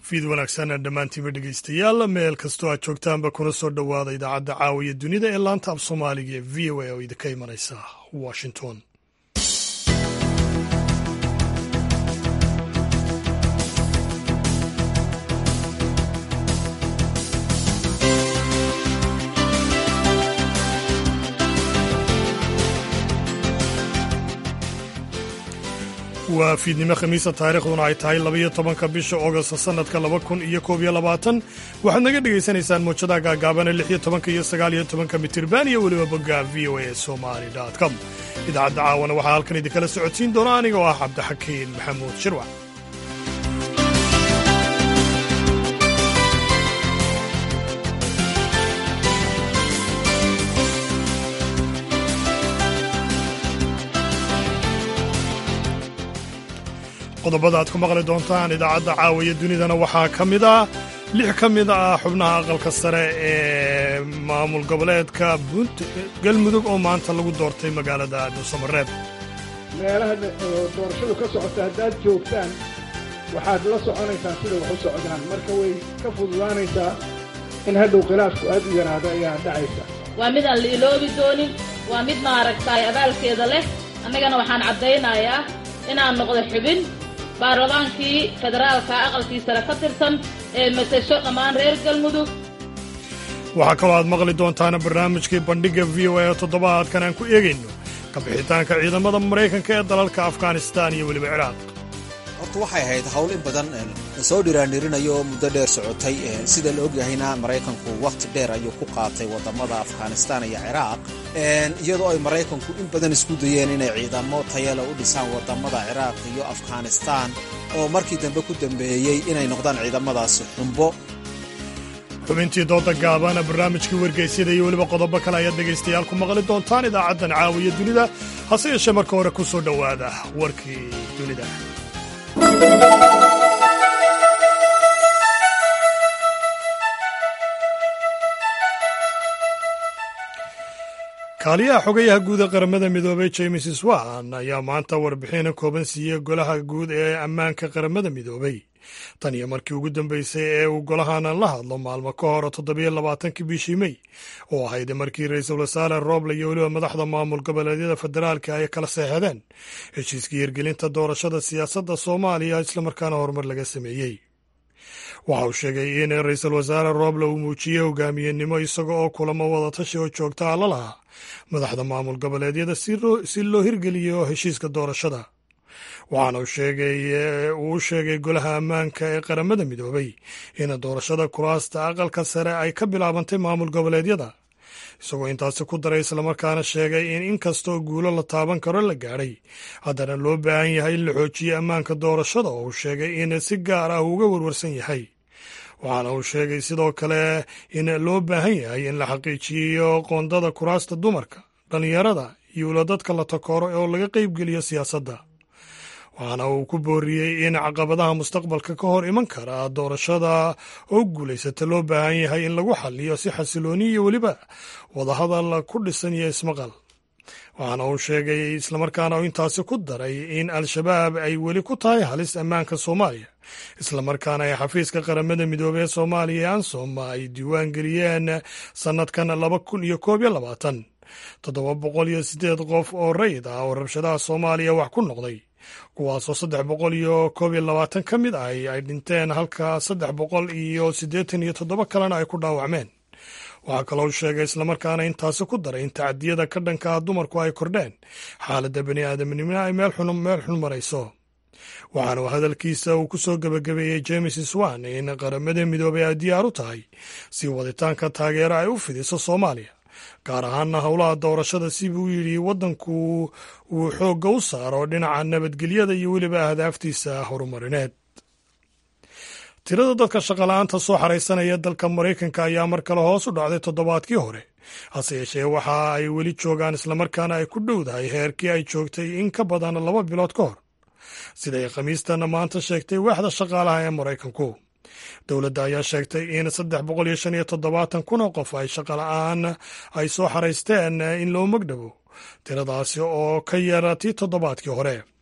fiid wanaagsan dhammaantiinba dhegeystayaal meel kastoo aad joogtaanba kuna soo dhowaada idaacadda caawiya dunida ee laanta af soomaaliga ee v o a oo idinka imanaysa washington waa fiidnimo khamiisa taariikhduna ay tahay labaiyo tobanka bisha ogost sannadka laba kun iyo koob iyo labaatan waxaad naga dhegaysanaysaan muujadaha gaagaabane lix iyo tobanka iyo sagaal iyo tobanka mitirban iyo weliba bogga v o a somali com idaacadda caawana waxaa halkan idinkala socodsiin doona aniga oo ah cabdixakiin maxamuud shirwac qodobada aad ku maqli doontaan idaacadda caawiya dunidana waxaa ka mid ah lix ka mid ah xubnaha aqalka sare ee maamul goboleedka galmudug oo maanta lagu doortay magaalada dhuusamareeb meelaha doorashadu ka socota haddaad joogtaan waxaad la soconaysaan sida wax u socdaan marka way ka fududaanaysaa in hadhow khilaafku aad u yaraado ayaa dhacaysa waa mid aan la iloobi doonin waa mid maaragtaay abaalkeeda leh annagana waxaan caddaynayaa inaan noqdo xubin baarlamaankii federaalka aqalkii sare ka tirsan ee matasho dhammaan reer galmudug waxaa kaloo aad maqli doontaana barnaamijkii bandhigga v o a oo toddobaadkan aan ku eegayno kabixitaanka ciidamada maraykanka ee dalalka afghanistaan iyo weliba ciraaq horta waxay ahayd hawl in badan lasoo dhiraandhirinayo oo muddo dheer socotay sida la ogyahayna maraykanku wakhti dheer ayuu ku qaatay waddamada afghanistaan iyo ciraaq iyadoo ay maraykanku in badan isku dayeen inay ciidamo tayale u dhisaan waddamada ciraaq iyo afghanistaan oo markii dambe ku dambeeyey inay noqdaan ciidamadaasi xumbo xubintii dooda gaabana barnaamijkii wargeysyada iyo weliba qodobo kale ayaad dhegaystayaal ku maqli doontaan idaacaddan caawiya dunida hase yeeshee marka hore ku soo dhowaada warkii dunida kaaliyaha xogayaha guud ee qaramada midoobey james swan ayaa maanta warbixin kooban siiyey golaha guud ee ammaanka qaramada midoobey tan iyo markii ugu dambeysay ee uu golahanan la hadlo maalmo ka hor toddobiyo labaatankii bishii mey oo ahayd markii ra-iisul wasaare roble iyo weliba madaxda maamul goboleedyada federaalka ay kala seexdeen heshiiskii hirgelinta doorashada siyaasadda soomaaliya islamarkaana horumar laga sameeyey waxa uu sheegay in ra-iisul wasaare roble uu muujiyey hogaamiyenimo isaga oo kulamo wadatashi oo joogta a la lahaa madaxda maamul goboleedyada si loo hirgeliyo heshiiska doorashada waxaana uu u sheegay golaha ammaanka ee qaramada midoobey in doorashada kuraasta aqalka sare ay ka bilaabantay maamul goboleedyada isagoo intaasi ku daray islamarkaana sheegay in inkastoo guulo la taaban karo la gaadhay haddana loo baahan yahay in la xoojiyo ammaanka doorashada oo uu sheegay in si gaar ah uga warwarsan yahay waxaana uu sheegay sidoo kale in loo baahan yahay in la xaqiijiyo qoondada kuraasta dumarka dhallinyarada iyo ula dadka la takooro oo laga qeybgeliyo siyaasadda waxaana uu ku booriyey in caqabadaha mustaqbalka ka hor iman kara doorashada oo guulaysata loo baahan yahay in lagu xaliyo si xasilooni iyo weliba wadahadal ku dhisan iyo ismaqal waxaana uu sheegay islamarkaana uu intaasi ku daray in al-shabaab ay weli ku tahay halis ammaanka soomaaliya islamarkaana ay xafiiska qaramada midoobey ee soomaaliya ee ansom ay diiwaan geliyeen sannadkan laba kun iyo koob iyo labaatan toddoba boqol iyo siddeed qof oo rayid ah oo rabshadaha soomaaliya wax ku noqday kuwaasoo saddex boqol iyo koob iyo labaatan ka mid ah ay dhinteen halka saddex boqol iyo siddeetan iyo toddoba kalena ay ku dhaawacmeen waxaa kaloo sheegay islamarkaana intaasi ku daray in tacadiyada ka dhanka ah dumarku ay kordheen xaaladda bani aadamnimona ay meel xun marayso waxaana uu hadalkiisa uu ku soo gebagabeeyey james swan in qaramada midoobey ay diyaar u tahay si waditaanka taageero ay u fidiso soomaaliya gaar ahaana howlaha doorashada si buu yidhi waddanku uu xoogga u saaro dhinaca nabadgelyada iyo weliba ahdaaftiisa horumarineed tirada dadka shaqala-aanta soo xaraysanaya dalka maraykanka ayaa mar kale hoos u dhacday toddobaadkii hore hase yeeshee waxa ay weli joogaan islamarkaana ay ku dhowdahay heerkii ay joogtay in ka badan laba bilood ka hor siday khamiistana maanta sheegtay waaxda shaqaalaha ee maraykanku dowladda ayaa sheegtay in saddex boqol iyo shan iyo toddobaatan kun oo qof ay shaqala-aan ay soo xaraysteen in loo magdhabo tiradaasi oo ka yara tii toddobaadkii hore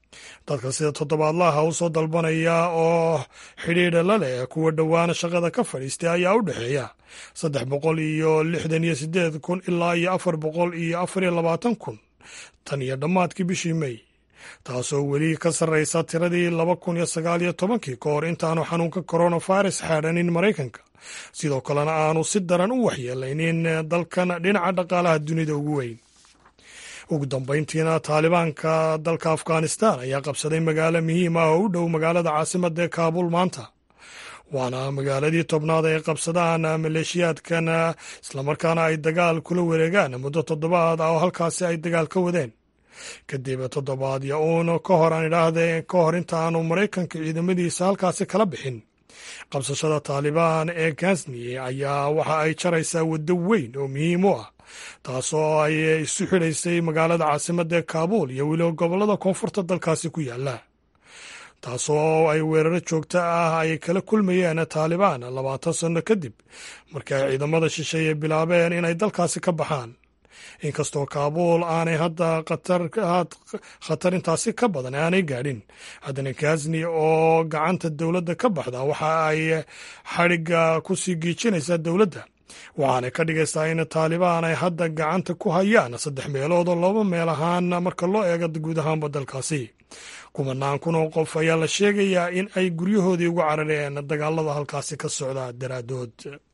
dadka sida toddobaadlaha u soo dalbanaya oo xidhiidha la leh kuwa dhowaana shaqada ka fadhiistay ayaa u dhexeeya saddex boqol iyo lixdan iyo siddeed kun ilaa iyo afar boqol iyo afar iyo labaatan kun tan iyo dhammaadkii bishii mey taasoo weli ka sarraysa tiradii laba kun iyo sagaal iyo tobankii ka hor intaanu xanuunka coronavirus xaadhanin maraykanka sidoo kalena aanu si daran u waxyeelaynin dalkan dhinaca dhaqaalaha dunida ugu weyn ugu dambayntiina taalibaanka dalka afghanistan ayaa qabsaday magaalo muhiim ah oo u dhow magaalada caasimadda ee kaabul maanta waana magaaladii tobnaad ay qabsadaan maleeshiyaadkan islamarkaana ay dagaal kula wareegaan muddo toddobaad ah oo halkaasi ay dagaal ka wadeen kadib toddobaadyo uun ka hor aan idhaahdee ka hor inta aanu maraykanka ciidamadiisa halkaasi kala bixin qabsashada taalibaan ee gazni ayaa waxa ay jaraysaa waddo weyn oo muhiim u ah taasoo ay isu xidhaysay magaalada caasimadda ee kaabuul iyo weliba gobollada koonfurta dalkaasi ku yaalla taasoo ay weeraro joogto ah ay kala kulmayeen taalibaan labaatan sanno kadib markii ay ciidamada shisheeye bilaabeen inay dalkaasi ka baxaan inkastoo kaabuul aanay hadda khatar intaasi ka badan aanay gaadhin haddana gazni oo gacanta dowladda ka baxda waxa ay xadhigga ku sii giijinaysaa dowladda waxaanay ka dhigaysaa in taalibaan ay hadda gacanta ku hayaan saddex meelood oo laba meel ahaan marka loo eego guud ahaanba dalkaasi kumanaan kun oo qof ayaa la sheegayaa in ay guryahoodii ugu carareen dagaalada halkaasi ka socda daraaddood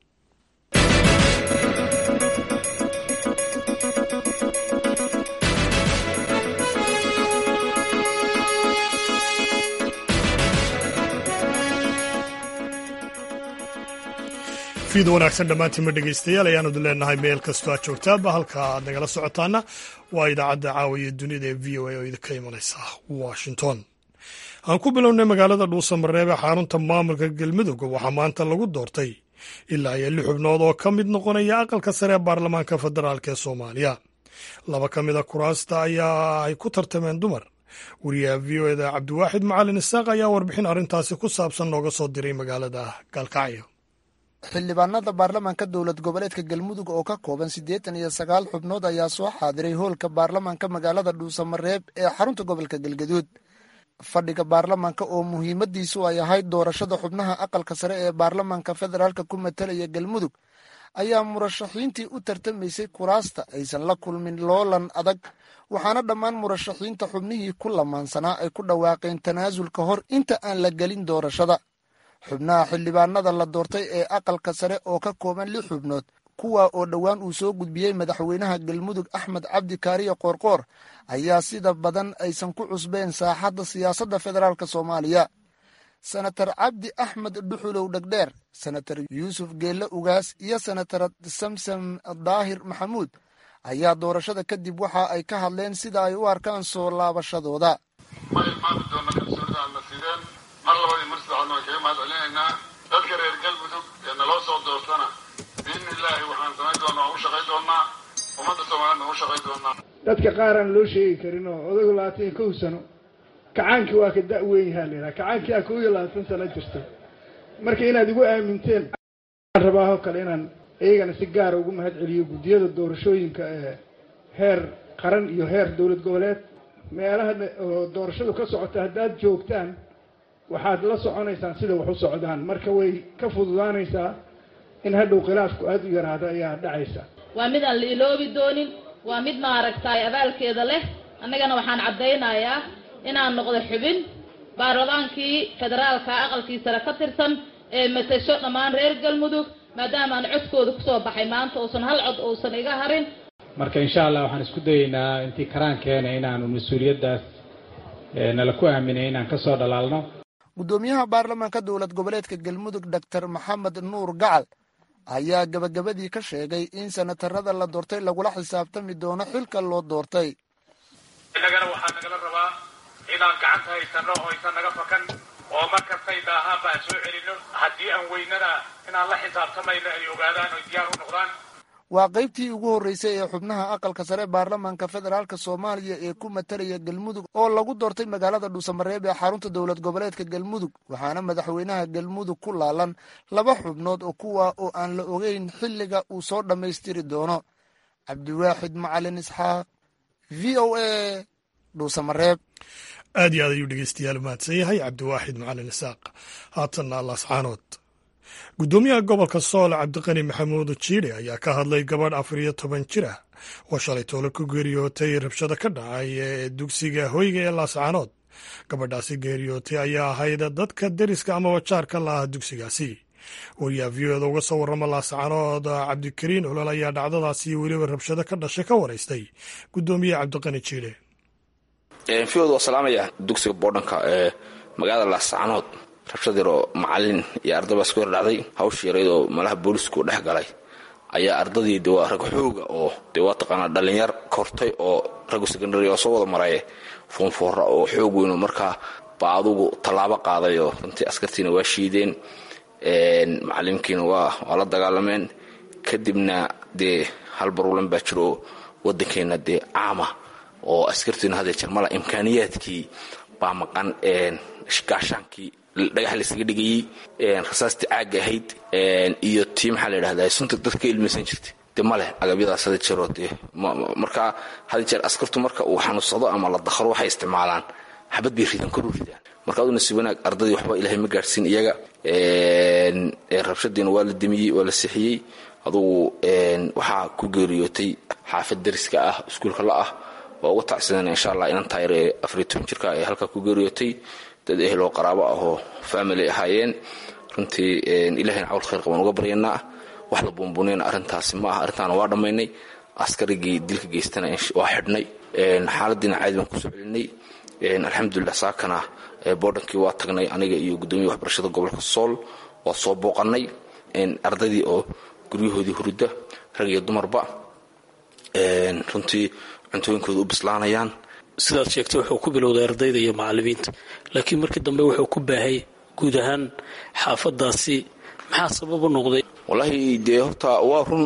fiid wanaagsan dhammaantiinma dhegaystayaal ayaanu leenahay meel kastoo aad joogtaaba halka aad nagala socotaana waa idaacadda caawiya dunida ee v o a oo idinka imanaysa washington aan ku bilownay magaalada dhuusamareeb ee xarunta maamulka galmudug waxaa maanta lagu doortay ilaa iyo lix xubnood oo ka mid noqonaya aqalka sare ee baarlamaanka federaalk ee soomaaliya laba ka mid a kuraasta ayaa ay ku tartameen dumar wariyaha v o eda cabdiwaaxid macalin isaaq ayaa warbixin arrintaasi ku saabsan nooga soo diray magaalada gaalkacyo xildhibaanada baarlamaanka dowlad goboleedka galmudug oo ka kooban siddeetan iyo sagaal xubnood ayaa soo xaadiray hoolka baarlamaanka magaalada dhuusamareeb ee xarunta gobolka galgaduud fadhiga baarlamaanka oo muhiimadiisu ay ahayd doorashada xubnaha aqalka sare ee baarlamaanka federaalka ku matalaya galmudug ayaa murashaxiintii u tartamaysay kuraasta aysan la kulmin loolan adag waxaana dhammaan murashaxiinta xubnihii ku lamaansanaa ay ku dhawaaqeen tanaasul ka hor inta aan la gelin doorashada xubnaha xildhibaanada la doortay ee aqalka sare oo ka kooban lix xubnood kuwa oo dhowaan uu soo gudbiyey madaxweynaha galmudug axmed cabdi kaariye qoorqoor ayaa sida badan aysan ku cusbeen saaxadda siyaasadda federaalk soomaaliya senatar cabdi axmed dhuxulow dhegdheer senatar yuusuf geelle ugaas iyo senatar samsam daahir maxamuud ayaa doorashada kadib waxa ay ka hadleen sida ay u arkaan soo laabashadooda mar labadii mar saddexaadna waan kaga mahad celinaynaa dadka reer galmudug ee naloo soo doortana biidni illaahi waxaan samayn doonaa waan u shaqayn doonaa ummadda soomaaliyadna waan u shaqayn doonaa dadka qaar aan loo sheegi karin oo odagu labaatan iyo kow sano kacaankii waa ka da' weyn yahaa la yidhaha kacaankii aa kow iyo labaatan sano jirta marka inaad igu aaminteen aan rabaa oo kale inaan iyagana si gaara ugu mahad celiyo guddiyada doorashooyinka ee heer qaran iyo heer dowlad goboleed meelaha oo doorashadu ka socota haddaad joogtaan waxaad la soconaysaan sida wax u socdaan marka way ka fududaanaysaa in hadhow khilaafku aada u yaraado ayaa dhacaysa waa mid aan la iloobi doonin waa mid maaragtaay abaalkeeda leh annagana waxaan caddaynayaa inaan noqdo xubin baarlamaankii federaalka aqalkii sare ka tirsan ee matasho dhammaan reer galmudug maadaama aan codkooda kusoo baxay maanta uusan hal cod uusan iga harin marka insha allah waxaan isku dayeynaa intii karaankeena inaanu mas-uuliyaddaas nala ku aaminay inaan ka soo dhalaalno guddoomiyaha baarlamaanka dowlad goboleedka galmudug doctor maxamed nuur gacal ayaa gabagabadii ka sheegay in senatarada la doortay lagula xisaabtami doono xilka loo doortay innagana waxaa nagala rabaa inaan gacanta haysanno oo aysan naga fakan oo mar kastay daahaanba aan soo celinno haddii aan weynana inaan la xisaabtamayno ay ogaadaan oy diyaar u noqdaan waa qaybtii ugu horreysay ee xubnaha aqalka sare baarlamaanka federaalk soomaaliya ee ku matalaya galmudug oo lagu doortay magaalada dhuusamareeb ee xarunta dowlad goboleedka galmudug waxaana madaxweynaha galmudug ku laalan laba xubnood oo kuwa oo aan la ogeyn xilliga uu soo dhammaystiri doono cabdiwaaxid macalin isxaaq v o a dhuusamareeb aad iyo aad ayuu dhegeystayaal mahadsan yahay cabdiwaaxid macalin isaaq haatanna laascaanood guddoomiyaha gobolka sool cabdiqani maxamuud jiidhe ayaa ka hadlay gabadh afar iyo toban jir ah oo shalay toole ku geeriyootay rabshado ka dhacay ee dugsiga hoyga ee laascaanood gabadhaasi geeriyootay ayaa ahayd dadka deriska ama wajaarka la ah dugsigaasi wariyaha v o eda uga soo warrama laascaanood cabdikariin olol ayaa dhacdadaasi iyo weliba rabshado ka dhashay ka waraystay guddoomiyaha cabdiqani jiidhe fiod waa salaamaya dugsiga boodhanka ee magaalada laascaanood rabshad yaroo macalin iyo arday baa isku yar dhacday hawsha yareydoo malaha boolisku dhex galay ayaa ardadii de waa rag xooga oo dee waa taqaanaa dhalinyar kortay oo raggu secondary oo soo wada maraye foonfoora oo xoog weyno markaa baa adugu tallaabo qaaday oo runtii askartiina waa shiideen macalimkiina waa la dagaalameen kadibna dee hal baruulan baa jiro wadankeena dee caama oo askartiina hadee jarmala imkaaniyaadkii baa maqan gaashaankii dhagax laysaga dhigayey rasaastii caagga ahayd iyo tii maxaa la yidhahdaa sunta dadka ka ilmaysan jirtay de maleh agabyadaas hada jeeroo dee markaa hada jeer askartu marka uu xanuunsado ama la dakhro waxay isticmaalaan xabad bay ridaan koru ridaan marka aduna si wanaag ardadii waxba ilaahay ma gaadhsiin iyaga rabshadiina waa la demiyey waa la sixiyey adugu waxaa ku geeriyootay xaafad dariska ah iskuulka la ah waa uga tacsidana insha allah inan taayar ee afariy toban jirka ee halkaa ku geeriyootay dad ehel oo qaraabo ah oo family ahaayeen runtii ilahayna cawl khayr qabaan uga baryanaa wax la buunbuunayna arrintaasi ma aha arrintaana waa dhammaynay askarigii dilka geystana waa xidhnay xaaladiina caadi baan kusoo celinay alxamdulilah saakana boodhankii waa tagnay aniga iyo guddoomiya waxbarashada gobolka sool waa soo booqanay ardaydii oo guryahoodii hurudda rag iyo dumarba runtii cuntooyinkooda u bislaanayaan sidaad sheegtay wuxuu ku bilowday ardayda iyo macalimiinta laakiin markii dambe wuxuu ku baahay guud ahaan xaafadaasi maxaa sabab u noqday wallaahi dee horta waa run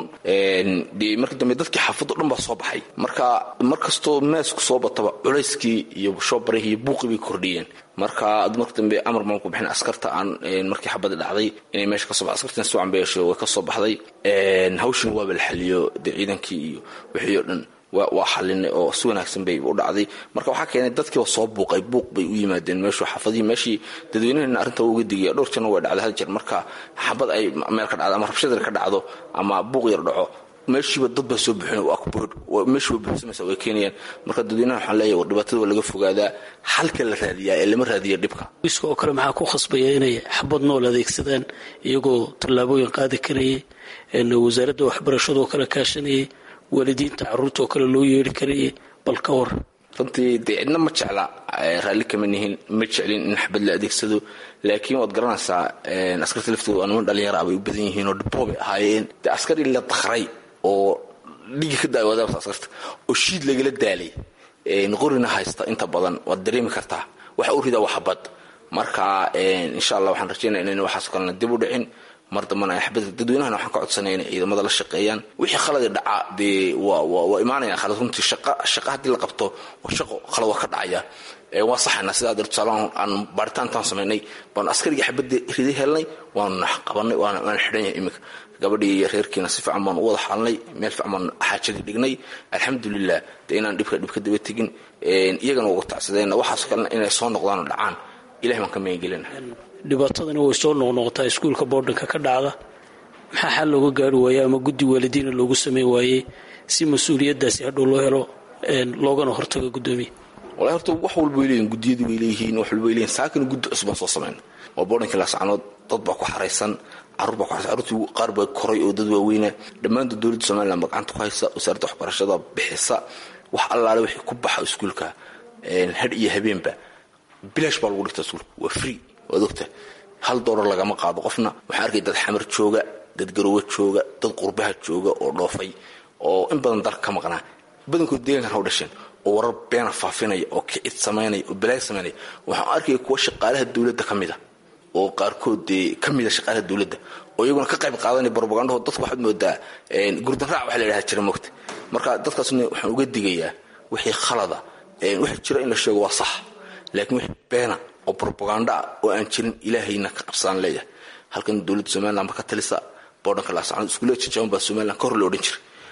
de markii dambe dadkii xaafaddo dhan baa soo baxay marka mar kastoo maasku soo bataba culayskii iyo shoobarihii iyo buuqii bay kordhiyeen marka marka dambe amar baan ku bixin askarta aan markii xabada dhacday inay meesha ka soo baxday askartina si wacan bay yeesho way ka soo baxday hawshin waaba la xaliyo dee ciidankii iyo wixii oo dhan waa xalinay oo si wanaagsan bay u dhacday marka waxaa keenay dadkiiba soo buuqay buuq bay u yimaadeen meeshu xaafadihii meeshii dadweynahana arrinta uga digaya dhowr jarna way dhacday hal jeer marka xabad ay meel ka dhacdo ama rabshad yar ka dhacdo ama buuq yar dhaco meeshiiba dad baa soo buxin waa kubood meeshii way buuxsamaysa way keenayaan marka dadweynaha waxaan leeyahay war dhibaatada waa laga fogaadaa halka la raadiyaa ee lama raadiya dhibka booliska oo kale maxaa ku khasbaya inay xabad nool adeegsadaan iyagoo tallaabooyin qaadi karayay wasaaradda waxbarashada oo kale kaashanayay waalidiinta caruurta oo kale loo yeeri karayay bal ka war runtii dee cidna ma jecla raalli kama nihin ma jeclin in xabad la adeegsado laakiin waad garanaysaa askarta laftooda niman dhalinyara bay u badan yihiin oo dhiboobay ahaayeen dee askari la dakray oo dhigi ka daay wadaabta askarta oo shiid lagala daalay qorina haysta inta badan waad dareemi kartaa waxa u ridaa waa xabad marka insha allah waxaan rajaynaya inayna waxaasoo kalena dib u dhicin mar dambana ay xabada dadweynahana waxaan ka codsanaya inay ciidamada la shaqeeyaan wixii khaladi dhaca dee waa waa imaanaya khalad runtii shaqa shaqa haddii la qabto shaqo khalad waa ka dhacaya waa saxayna sidaa dar tusaalahan aan baaritaantaan samaynay baanu askarigii xabadda riday helnay waanu nax qabanay waana waana xidhan yahay iminka gabadhii iyo reerkiina si fiican baanu u wada xalnay meel fiican baanu xaajadii dhignay alxamdulilah dee inaan dhibka dhibka daba tegin iyagana uga tacsadeen waxaasoo kalena inay soo noqdaan oo dhacaan ilahi baan ka magangelina dhibaatadani way soo noqnoqotaa iskuulka boodhanka ka dhacda maxaa xal looga gaari waayey ama guddi waalidiina loogu sameyn waayey si mas-uuliyaddaasi hadhow loo helo loogana hortago guddoomiya walahi horta wax walba way leeyihin guddiyadii way leeyihiin wax walba way leeyihin saakina guddi cusbaan soo samayn waa boodhankii laascanood dad baa ku xaraysan carruur baa ku xaraysan carruurtii qaar baa koray oo dad waaweyna dhammaantood dowladda somaliland gacanta ku haysa wasaaradda waxbarashada bixisa wax allaale wixii ku baxa iskuulka hadh iyo habeenba bilaash baa lagu dhigtaa iskuulka waa free waad ogta hal doolar lagama qaado qofna waxaan arkay dad xamar jooga dad garowe jooga dad qurbaha jooga oo dhoofay oo in badan dalka ka maqnaa badankood deegaankan ha u dhasheen oo warar beena faafinaya oo kicid samaynaya oo balaay samaynaya waxaan arkaya kuwa shaqaalaha dowladda ka mid a oo qaarkood dee ka mid a shaqaalaha dowladda oo iyaguna ka qayb qaadanaya barobagandhaho dadka waxaad moodaa gurdanraac waxa la yidhaha jira mogta marka dadkaasna waxaan uga digayaa wixii khalada wixii jira in la sheego waa sax laakiin wixii beena oo robaganda ah oo aan jirin ilaahayna ka qabsaan leeyahay halkan dowladda somaliland ba ka talisa boodhanka laascanood iskuullada jajaban baa somaliland ka hor la odhan jiray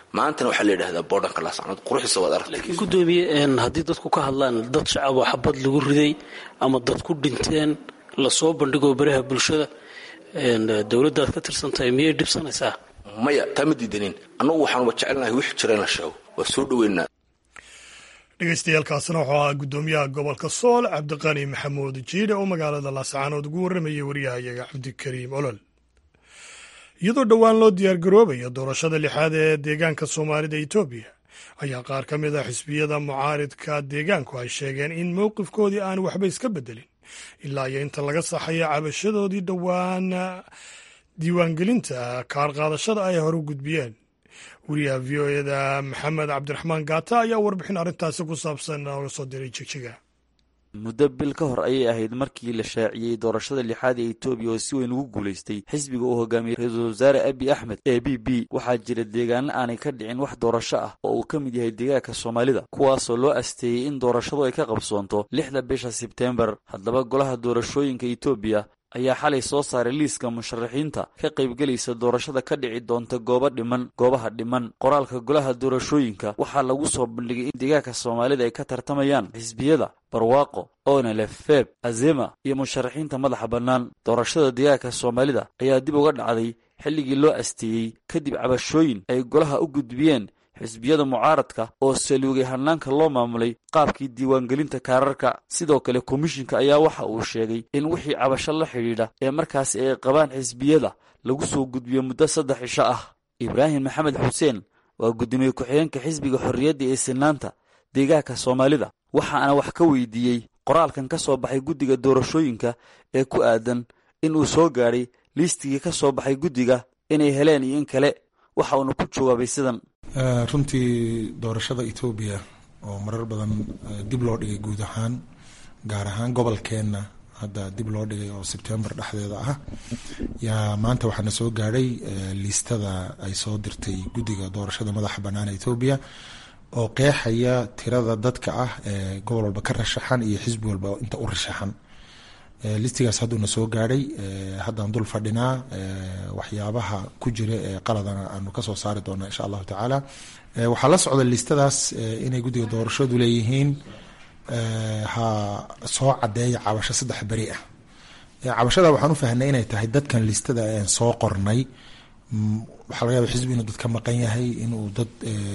maantana waxaa la yidhahdaa boodhanka laascanood quruxdiisa waad aragtay laakiin guddoomiye haddii dadku ka hadlaan dad shacab oo xabad lagu riday ama dad ku dhinteen lasoo bandhigo baraha bulshada dowladdaad ka tirsan tahay miyay dhibsanaysaa maya taa ma diidanin annagu waxaanuba jecelnahay wixii jira in la sheego waa soo dhoweynaa dhegeystayaaalkaasina wuxuu ahaa guddoomiyaha gobolka sool cabdiqani maxamuud jiidhe oo magaalada laascaanood ugu warramayay waryahayaga cabdikariim olol iyadoo dhowaan loo diyaargaroobayo doorashada lixaad ee deegaanka soomaalida etoobiya ayaa qaar ka mid a xisbiyada mucaaridka deegaanku ay sheegeen in mowqifkoodii aan waxba iska beddelin ilaa iyo inta laga saxayo cabashadoodii dhowaan diiwaangelinta kaar qaadashada ay hore u gudbiyeen wariyaha v o eda maxamed cabdiraxmaan gaata ayaa warbixin arrintaasi ku saabsan nooga soo diray jigjiga muddo bil ka hor ayay ahayd markii la shaaciyey doorashada lixaad ee etoobiya oo si weyn ugu guulaystay xisbiga uu hogaamiyey ra-iisul wasaare abi axmed ee b b waxaa jira deegaano aanay ka dhicin wax doorasho ah oo uu ka mid yahay deegaanka soomaalida kuwaasoo loo asteeyey in doorashadu ay ka qabsoonto lixda bisha sebteembar haddaba golaha doorashooyinka etoobiya ayaa xalay soo saaray liiska musharaxiinta ka qaybgelaysa doorashada ka dhici doonta goobo dhiman goobaha dhiman qoraalka golaha doorashooyinka waxaa lagu soo bandhigay in deegaanka soomaalida ay ka tartamayaan xisbiyada barwaaqo onelef feb azema iyo musharaxiinta madaxa bannaan doorashada deegaanka soomaalida ayaa dib uga dhacday xilligii loo asteeyey kadib cabashooyin ay golaha u gudbiyeen xisbiyada mucaaradka oo saluugay hanaanka loo maamulay qaabkii diiwaangelinta kaararka sidoo kale komishinka ayaa waxa uu sheegay in wixii cabasho la xidhiidha ee markaasi ay qabaan xisbiyada lagu soo gudbiyo muddo saddex cisho ah ibraahim maxamed xuseen waa guddoomiye ku-xigeenka xisbiga xorriyadda ee sinaanta deegaanka soomaalida waxaana wax ka weydiiyey qoraalkan ka soo baxay guddiga doorashooyinka ee ku aadan in uu soo gaadhay liistigii ka soo baxay guddiga inay heleen iyo in kale waxa uuna ku jawaabay sidan runtii doorashada etoobiya oo marar badan dib loo dhigay guud ahaan gaar ahaan gobolkeenna hadda dib loo dhigay oo sebtembar dhexdeeda ah yaa maanta waxaana soo gaadhay liistada ay soo dirtay guddiga doorashada madaxa bannaan etoobiya oo qeexaya tirada dadka ah ee gobol walba ka rashaxan iyo xisbi walba inta u rashaxan listigaas hadduuna soo gaadhay haddaan dul fadhinaa waxyaabaha ku jira ee qaladana aanu kasoo saari doona insha allahu tacaala waxaa la socda listadaas inay guddiga doorashadu leeyihiin ha soo cadeeya cabasho saddex beri ah cabashada waxaan u fahnay inay tahay dadkan listada aan soo qornay waxaa laga yaaba xisbi inuu dad ka maqan yahay inuu dad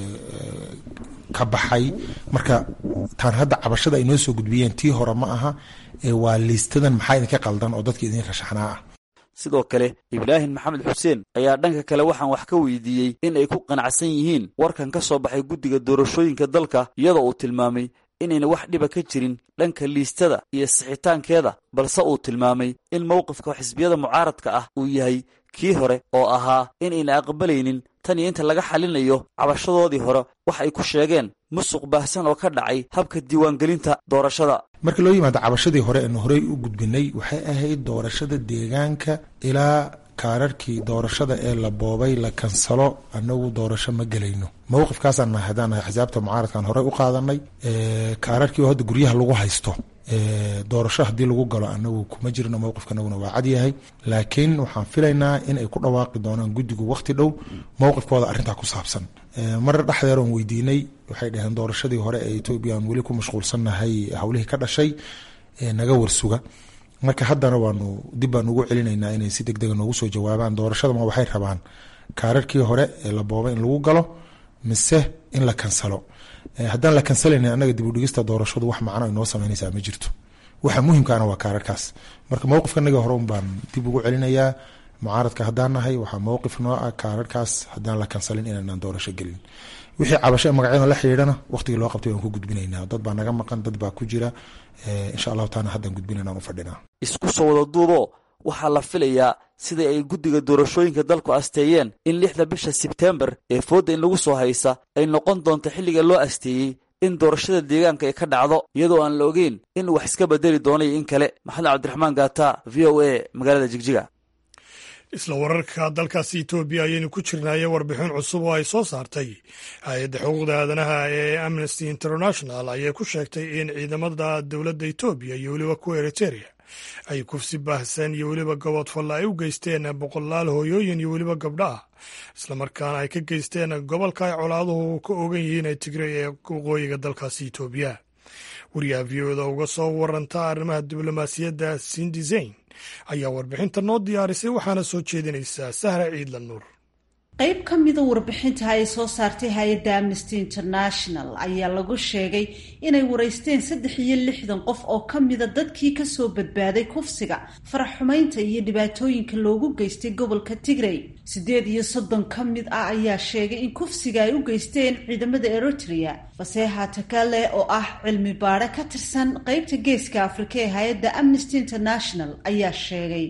ka baxay marka taan hadda cabashada ay noo soo gudbiyeen tii hore ma aha waa liistadan maxaa idinka qaldan oo dadka idin rashaxnaa ah sidoo kale ibraahim maxamed xuseen ayaa dhanka kale waxaan wax ka weydiiyey in ay ku qanacsan yihiin warkan ka soo baxay guddiga doorashooyinka dalka iyadoo uu tilmaamay inayna wax dhiba ka jirin dhanka liistada iyo sixitaankeeda balse uu tilmaamay in mowqifka xisbiyada mucaaradka ah uu yahay kii hore oo ahaa inayna aqbalaynin tan iyo inta laga xalinayo cabashadoodii hore wax ay ku sheegeen musuq baahsan oo ka dhacay habka diiwaangelinta doorashada marka loo yimaado cabashadii hore aanu horey u gudbinay waxay ahayd doorashada deegaanka ilaa kaararkii doorashada ee la boobay la kansalo anagu doorasho ma gelayno mowqifkaasaan nahay haddaan nahay xisaabta mucaaradkaan horey u qaadanay kaararkii oo hadda guryaha lagu haysto doorasho haddii lagu galo anagu kuma jirno mowqifkanaguna waa cadyahay laakiin waxaan filaynaa in ay ku dhawaaqi doonaan guddigu waqti dhow mowqifkooda arrintaa ku saabsan marar dhexdeer oon weydiinay waxay dhaheen doorashadii hore ee etoobiya aan weli ku mashquulsannahay howlihii ka dhashay naga warsuga marka haddana waanu dib baan ugu celinaynaa inay si deg dega noogu soo jawaabaan doorashada ma waxay rabaan kaararkii hore ee la boobay in lagu galo mise in la kansalo haddaan la kansalayna annaga dib u dhigista doorashadu wax macno inoo sameynaysaa ma jirto waxa muhimkaana waa kaararkaas marka mowqifkanaga hore un baan dib ugu celinayaa mucaaradka haddaan nahay waxaa mowqif noo ah kaararkaas haddaan la kansalin inaanaan doorasho gelin wixii cabasho ee magacyada la xidhiidhana waqtigii loo qabtay waan ku gudbinaynaa dad baa naga maqan dad baa ku jira insha allahu taala haddaan gudbinayna aan u fadhinaa isku soo wada duubo waxaa la filayaa sidai ay guddiga doorashooyinka dalku asteeyeen in lixda bisha sebteembar ee foodda in lagu soo haysa ay noqon doonto xilliga loo asteeyey in doorashada deegaanka ay ka dhacdo iyadoo aan la ogeyn in wax iska bedeli doonayo in kale maxamed cabdiraxmaan gaata v o a magaalada jigjiga isla wararka dalkaasi etoobiya ayaynu ku jirnaaye warbixin cusub oo ay soo saartay hay-adda xuquuqda aadanaha ee amnesty international ayay ku sheegtay in ciidamada dowladda etoobiya iyo weliba kuwa eriteria ay kufsi baahsan iyo weliba gobodfalla ay u geysteen boqolaal hooyooyin iyo weliba gabdho ah islamarkaana ay ka geysteen gobolka ay colaaduhu ka ogan yihiin ee tigray ee waqooyiga dalkaasi etoobiya wariyaha v o da uga soo waranta arrimaha diblomaasiyadda sindi zayn ayaa warbixinta noo diyaarisay waxaana soo jeedinaysaa sahra ciidla nuur qayb ka mida warbixinta ay soo saartay hay-adda amnesty international ayaa lagu sheegay inay waraysteen saddex iyo lixdan qof oo ka mida dadkii kasoo badbaaday kufsiga faraxumaynta iyo dhibaatooyinka loogu geystay gobolka tigray siddeed iyo soddon ka mid ah ayaa sheegay in kufsiga ay u geysteen ciidamada eritrea faseeha takale oo ah cilmi baadhe ka tirsan qeybta geeska afrika ee hay-adda amnesty international ayaa sheegay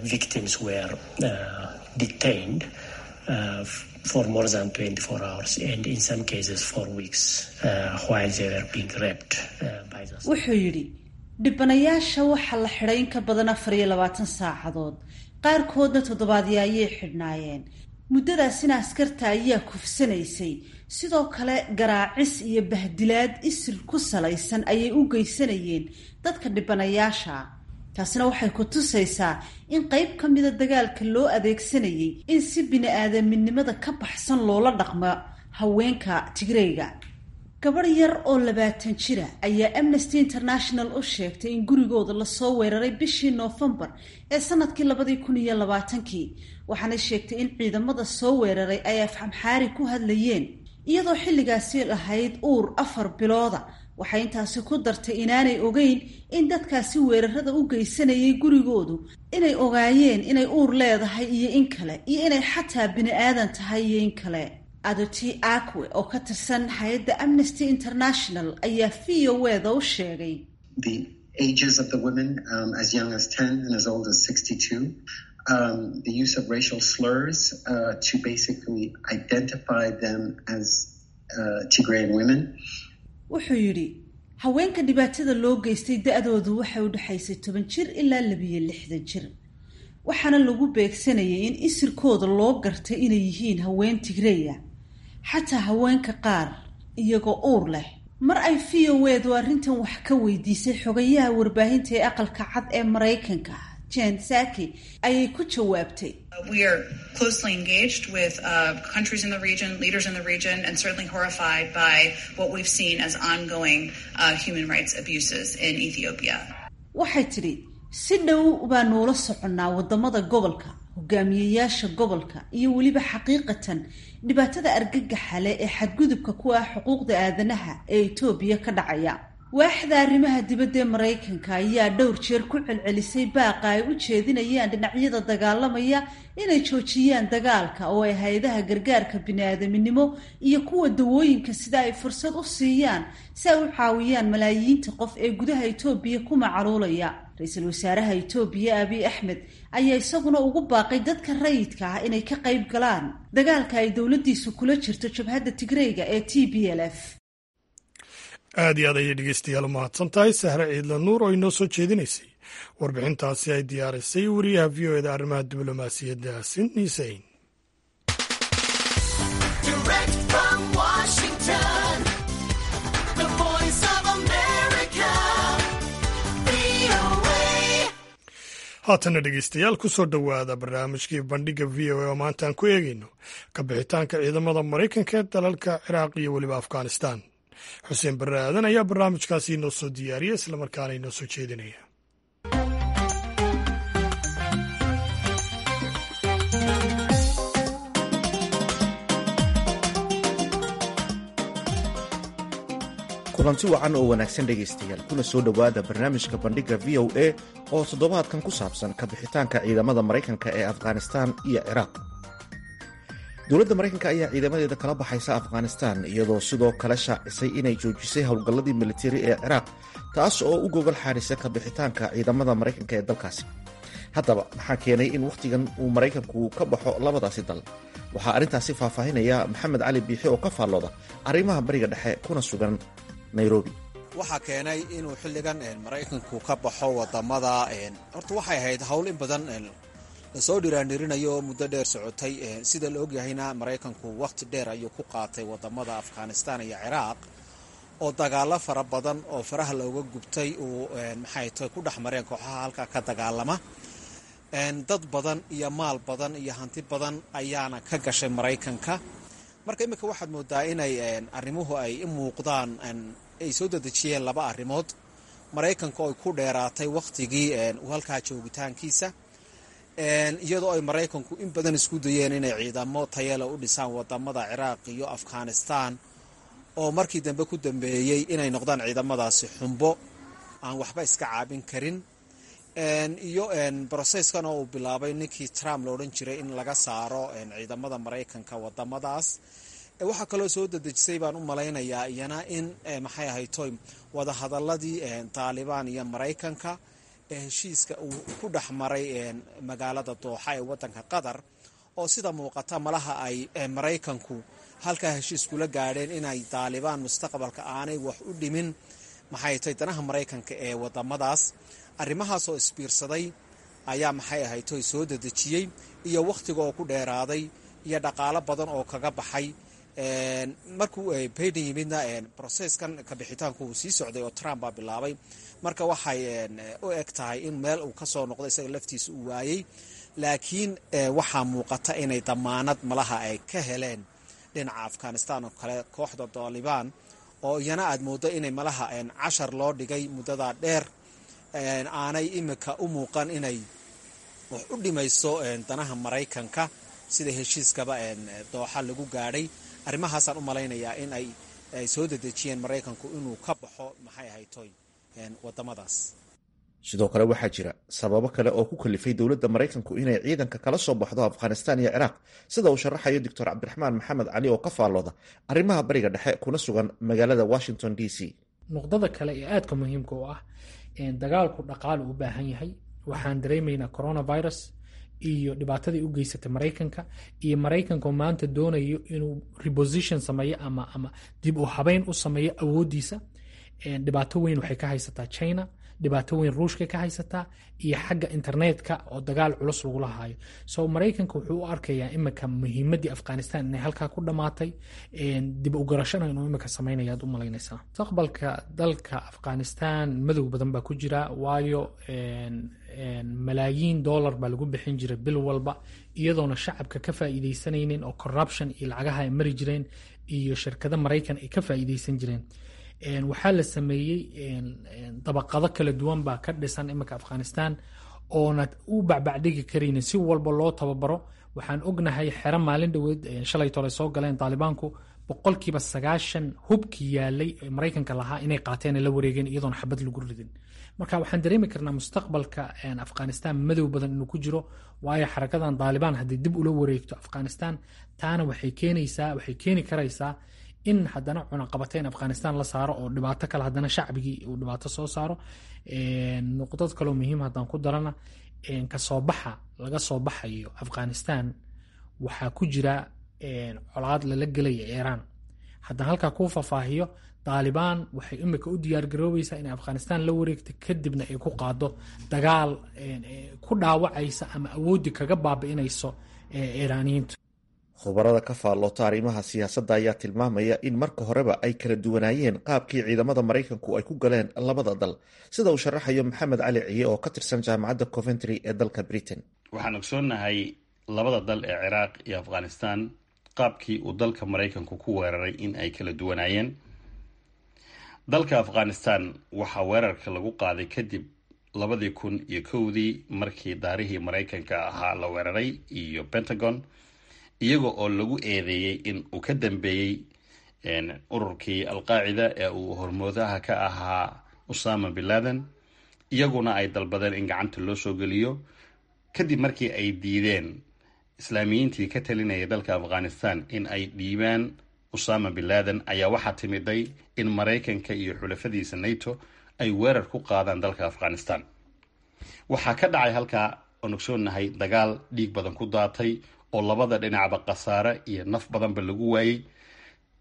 Uh, for more than 24 hours and in some cases for weeks uh, while they were being raped uh, by the wuxuu yidhi dhibanayaasha waxaa la xidhay in ka badan afar iyo labaatan saacadood qaarkoodna toddobaadyo ayay xidhnaayeen muddadaasina askarta ayaa kufsanaysay sidoo kale garaacis iyo bahdilaad isir ku salaysan ayay u geysanayeen dadka dhibanayaasha taasina waxay ku tusaysaa in qayb ka mida dagaalka loo adeegsanayay in si bini-aadaminimada ka baxsan loola dhaqmo haweenka tigreyga gabadh yar oo labaatan jira ayaa amnesty international u sheegtay in gurigooda lasoo weeraray bishii noofembar ee sanadkii labadii kun iyo labaatankii waxaanay sheegtay in ciidamada soo weeraray ay afxamxaari ku hadlayeen iyadoo xilligaasi lahayd uur afar bilooda waxay intaasi ku dartay inaanay ogeyn in dadkaasi weerarada u geysanayay gurigoodu inay ogaayeen inay uur leedahay iyo in kale iyo inay xataa bini aadan tahay iyo in kale adoti akwe oo ka tirsan hay-adda amnesty international ayaa v o eda u sheegay ages of the women um, as young as 10 and as old as 62 um, the use of racial slurs uh, to basically identify them as uh, Tigrayan women wuxuu yidhi haweenka dhibaatada loo geystay da-doodu waxay u dhexaysay toban jir ilaa labiyo lixdan jir waxaana lagu beegsanayay in isirkooda loo gartay inay yihiin haween tigreya xataa haweenka qaar iyagoo uur leh mar ay v o edu arrintan wax ka weydiisay xogayaha warbaahinta ee aqalka cad ee maraykanka jen saki ayay ku jawaabtay We are closely engaged with uh, countries in the region, leaders in the region, and certainly horrified by what we've seen as ongoing uh, human rights abuses in Ethiopia. waxay tidhi si dhow baa noola soconnaa waddamada gobolka hogaamiyeyaasha gobolka iyo weliba xaqiiqatan dhibaatada argagaxa leh ee xadgudubka ku ah xuquuqda aadanaha ee etoobiya ka dhacaya waaxda arrimaha dibadda ee maraykanka ayaa dhowr jeer ku celcelisay baaqa ay u jeedinayaan dhinacyada dagaalamaya inay joojiyaan dagaalka oo ay hay-adaha gargaarka bini-aadaminimo iyo kuwa dawooyinka sida ay fursad u siiyaan si ay u caawiyaan malaayiinta qof ee gudaha etoobiya ku macaluulaya ra-iisul wasaaraha etoobiya abiy axmed ayaa isaguna ugu baaqay dadka rayidka ah inay ka qayb galaan dagaalka ay dowladdiisu kula jirto jabhadda tigreyga ee t b l f aad iyo aad ayay dhegeystayaal u mahadsan tahay sahre ciidla nuur oo inoo soo jeedinaysay warbixintaasi ay diyaarisay wariyaha v o eda arrimaha diblomaasiyadda sydney sain haatana dhegeystayaal ku soo dhowaada barnaamijkii bandhigga v o a oo maanta aan ku eegayno ka bixitaanka ciidamada maraykanka ee dalalka ciraaq iyo weliba afghanistan xuseen barre aadan ayaa barnaamijkaasi inoo soo diyaariya islamarkaana inoo soo jeedinaya kulanti wacan oo wanaagsan dhegaystayaal kuna soo dhowaada barnaamijka bandhigga v o a oo toddobaadkan ku saabsan ka bixitaanka ciidamada maraykanka ee afghanistan iyo ciraaq dowladda maraykanka ayaa ciidamadeeda kala baxaysa afghanistan iyadoo sidoo kale shaacisay inay joojisay howlgalladii militari ee ciraaq taas oo u gogol xaadhisa ka bixitaanka ciidamada maraykanka ee dalkaasi haddaba maxaa keenay in wakhtigan uu maraykanku ka baxo labadaasi dal waxaa arrintaasi faahfaahinaya maxamed cali biixi oo ka faallooda arrimaha bariga dhexe kuna sugan nairobi waxaa keenay inuu xilligan maraykanku ka baxo wadamada horta waxay ahayd howl in badan lasoo dhiraandhirinayo muddo dheer socotay sida la ogyahayna maraykanku wakhti dheer ayuu ku qaatay wadamada afghanistan iyo ciraaq oo dagaalo fara badan oo faraha looga gubtay uu maxay tahay ku dhex mareen kooxaha halkaa ka dagaalama dad badan iyo maal badan iyo hanti badan ayaana ka gashay maraykanka marka iminka waxaad moodaa inay arrimuhu ay i muuqdaan ay soo dedejiyeen laba arrimood maraykanka oo ay ku dheeraatay wakhtigii halkaa joogitaankiisa iyadoo ay maraykanku in badan isku dayeen inay ciidamo tayale u dhisaan wadamada ciraaq iyo afghanistan oo markii dambe ku dambeeyey inay noqdaan ciidamadaasi xumbo aan waxba iska caabin karin iyo broseskan oo uu bilaabay ninkii trump la odhan jiray in laga saaro ciidamada maraykanka wadamadaas waxaa kaloo soo dedejisay baan u malaynayaa iyana in maxay ahaytoy wadahadaladii taalibaan iyo maraykanka heshiiska uu ku dhex maray magaalada dooxa ee wadanka qatar oo sida muuqata malaha ay maraykanku halkaa heshiis kula gaadheen inay taalibaan mustaqbalka aanay wax u dhimin maxay tahay danaha maraykanka ee wadamadaas arrimahaas oo isbiirsaday ayaa maxay ahaytoy soo dedejiyey iyo wakhtiga oo ku dheeraaday iyo dhaqaalo badan oo kaga baxay markuu baiden yimidna broseskan kabixitaanku uu sii socday oo trump baa bilaabay marka waxay u eg tahay in meel uu kasoo noqdo isaga laftiisa uu waayey laakiin waxaa muuqata inay damaanad malaha ay ka heleen dhinaca afghanistan oo kale kooxda taalibaan oo iyana aad mooddo inay malaha cashar loo dhigay muddadaa dheer aanay imika u muuqan inay wax u dhimayso danaha maraykanka sida heshiiskaba dooxa lagu gaadhay arrimahaasaan u malaynayaa in ay soo dedejiyeen maraykanku inuu ka baxo maxay ahaytoy wadamadaas sidoo kale waxaa jira sababo kale oo ku kalifay dowladda maraykanku inay ciidanka kala soo baxdo afghanistan iyo ciraaq sida uu sharaxayo doctor cabdiraxmaan maxamed cali oo ka faallooda arrimaha bariga dhexe kuna sugan magaalada washington d c nuqdada kale ee aadka muhiimka u ah dagaalku dhaqaale u baahan yahay waxaan dareemaynaa coronavirus iyo dhibaatadii u geysatay maraykanka iyo maraykanka maanta doonayo inuu reposition sameeyo ama ama dib u habeyn u sameeyo awoodiisa dhibaato weyn waxay ka haysataa china dhibaato weyn ruushka ka haysataa iyo xagga internetka oo dagaal culus lagula haayo so maraykanka wuxuu u arkayaa imika muhiimadii afghanistan inay halkaa ku dhammaatay dib u garashana inuu imika sameynaya aad u malaynaysaa mustaqbalka dalka afghanistan madow badan baa ku jira waayo malaayiin dollar baa lagu bixin jiray bil walba iyadoona shacabka ka faa'iidaysanaynin oo corruption iyo lacagaha ay mari jireen iyo shirkado maraykan ay ka faa'iidaysan jireen waxaa la sameeyey dabaqado kala duwan baa ka dhisan iminka afghanistan oona u bacbacdhigi karaynin si walba loo tababaro waxaan ognahay xero maalin dhoweed shalay tole soo galeen taalibaanku boqolkiiba sagaashan hubkii yaalay maraykanka lahaa inay qaateen la wareegeen iyadoona xabad lagu ridin marka waxaan dareemi karnaa mustaqbalka afghanistan madow badan inuu ku jiro waayo xarakadan taalibaan haddii dib ula wareegto afghanistan taana waxay keenaysaa waxay keeni karaysaa in haddana cunaqabateyn afghanistan la saaro oo dhibaato kale haddana shacbigii uu dhibaato soo saaro nuqdad kaloo muhiim haddaan ku darana kasoo baxa laga soo baxayo afghanistan waxaa ku jira colaad lala gelaya iiraan haddaan halkaa kuu faahfaahiyo taalibaan waxay imika u diyaargaroobaysaa inay afghanistan la wareegto kadibna ay ku qaado dagaal ku dhaawacaysa ama awooddi kaga baabi'inayso iiraaniyiintu khubarada ka faalloota arrimaha siyaasadda ayaa tilmaamaya in marka horeba ay kala duwanaayeen qaabkii ciidamada maraykanku ay ku galeen labada dal sida uu sharaxayo maxamed cali ciye oo ka tirsan jaamacadda coventry ee dalka britain waxaan ogsoonnahay labada dal ee ciraaq iyo afghanistan qaabkii uu dalka maraykanku ku weeraray in ay kala duwanaayeen dalka afghanistan waxaa weerarka lagu qaaday kadib labadii kun iyo kowdii markii daarihii maraykanka ahaa la weeraray iyo pentagon iyaga oo lagu eedeeyey in uu ka dambeeyey ururkii alqaacida ee uu hormoodaha ka ahaa usama bin laden iyaguna ay dalbadeen in gacanta loo soo geliyo kadib markii ay diideen islaamiyiintii ka talinayay dalka afghanistan in ay dhiibaan usama bin laden ayaa waxaa timiday in maraykanka iyo xulafadiisa nato ay weerar ku qaadaan dalka afghanistan waxaa ka dhacay halkaa oon ogsoonahay dagaal dhiig badan ku daatay oo labada dhinacba khasaare iyo naf badanba lagu waayey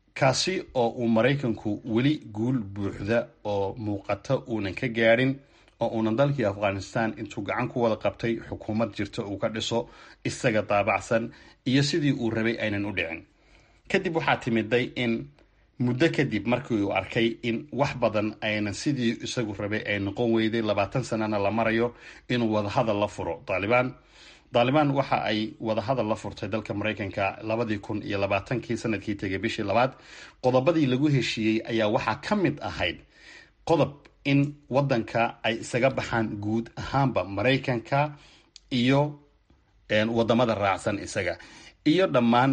kaasi oo uu maraykanku weli guul buuxda oo muuqata uunan ka gaadhin oo uunan dalkii afghanistan intuu gacan ku wada qabtay xukuumad jirta uu ka dhiso isaga daabacsan iyo sidii uu rabay aynan u dhicin kadib waxaa timiday in muddo kadib markii uu arkay in wax badan aynan sidii isagu rabay ay noqon weyday labaatan sanana la marayo inuu wadahadal la furo daalibaan daalibaan waxa ay wadahadal la furtay dalka maraykanka labadii kun iyo labaatankii sanadkii tegay bishii labaad qodobadii lagu heshiiyey ayaa waxaa ka mid ahayd qodob in wadanka ay isaga baxaan guud ahaanba maraykanka iyo wadamada raacsan isaga iyo dhammaan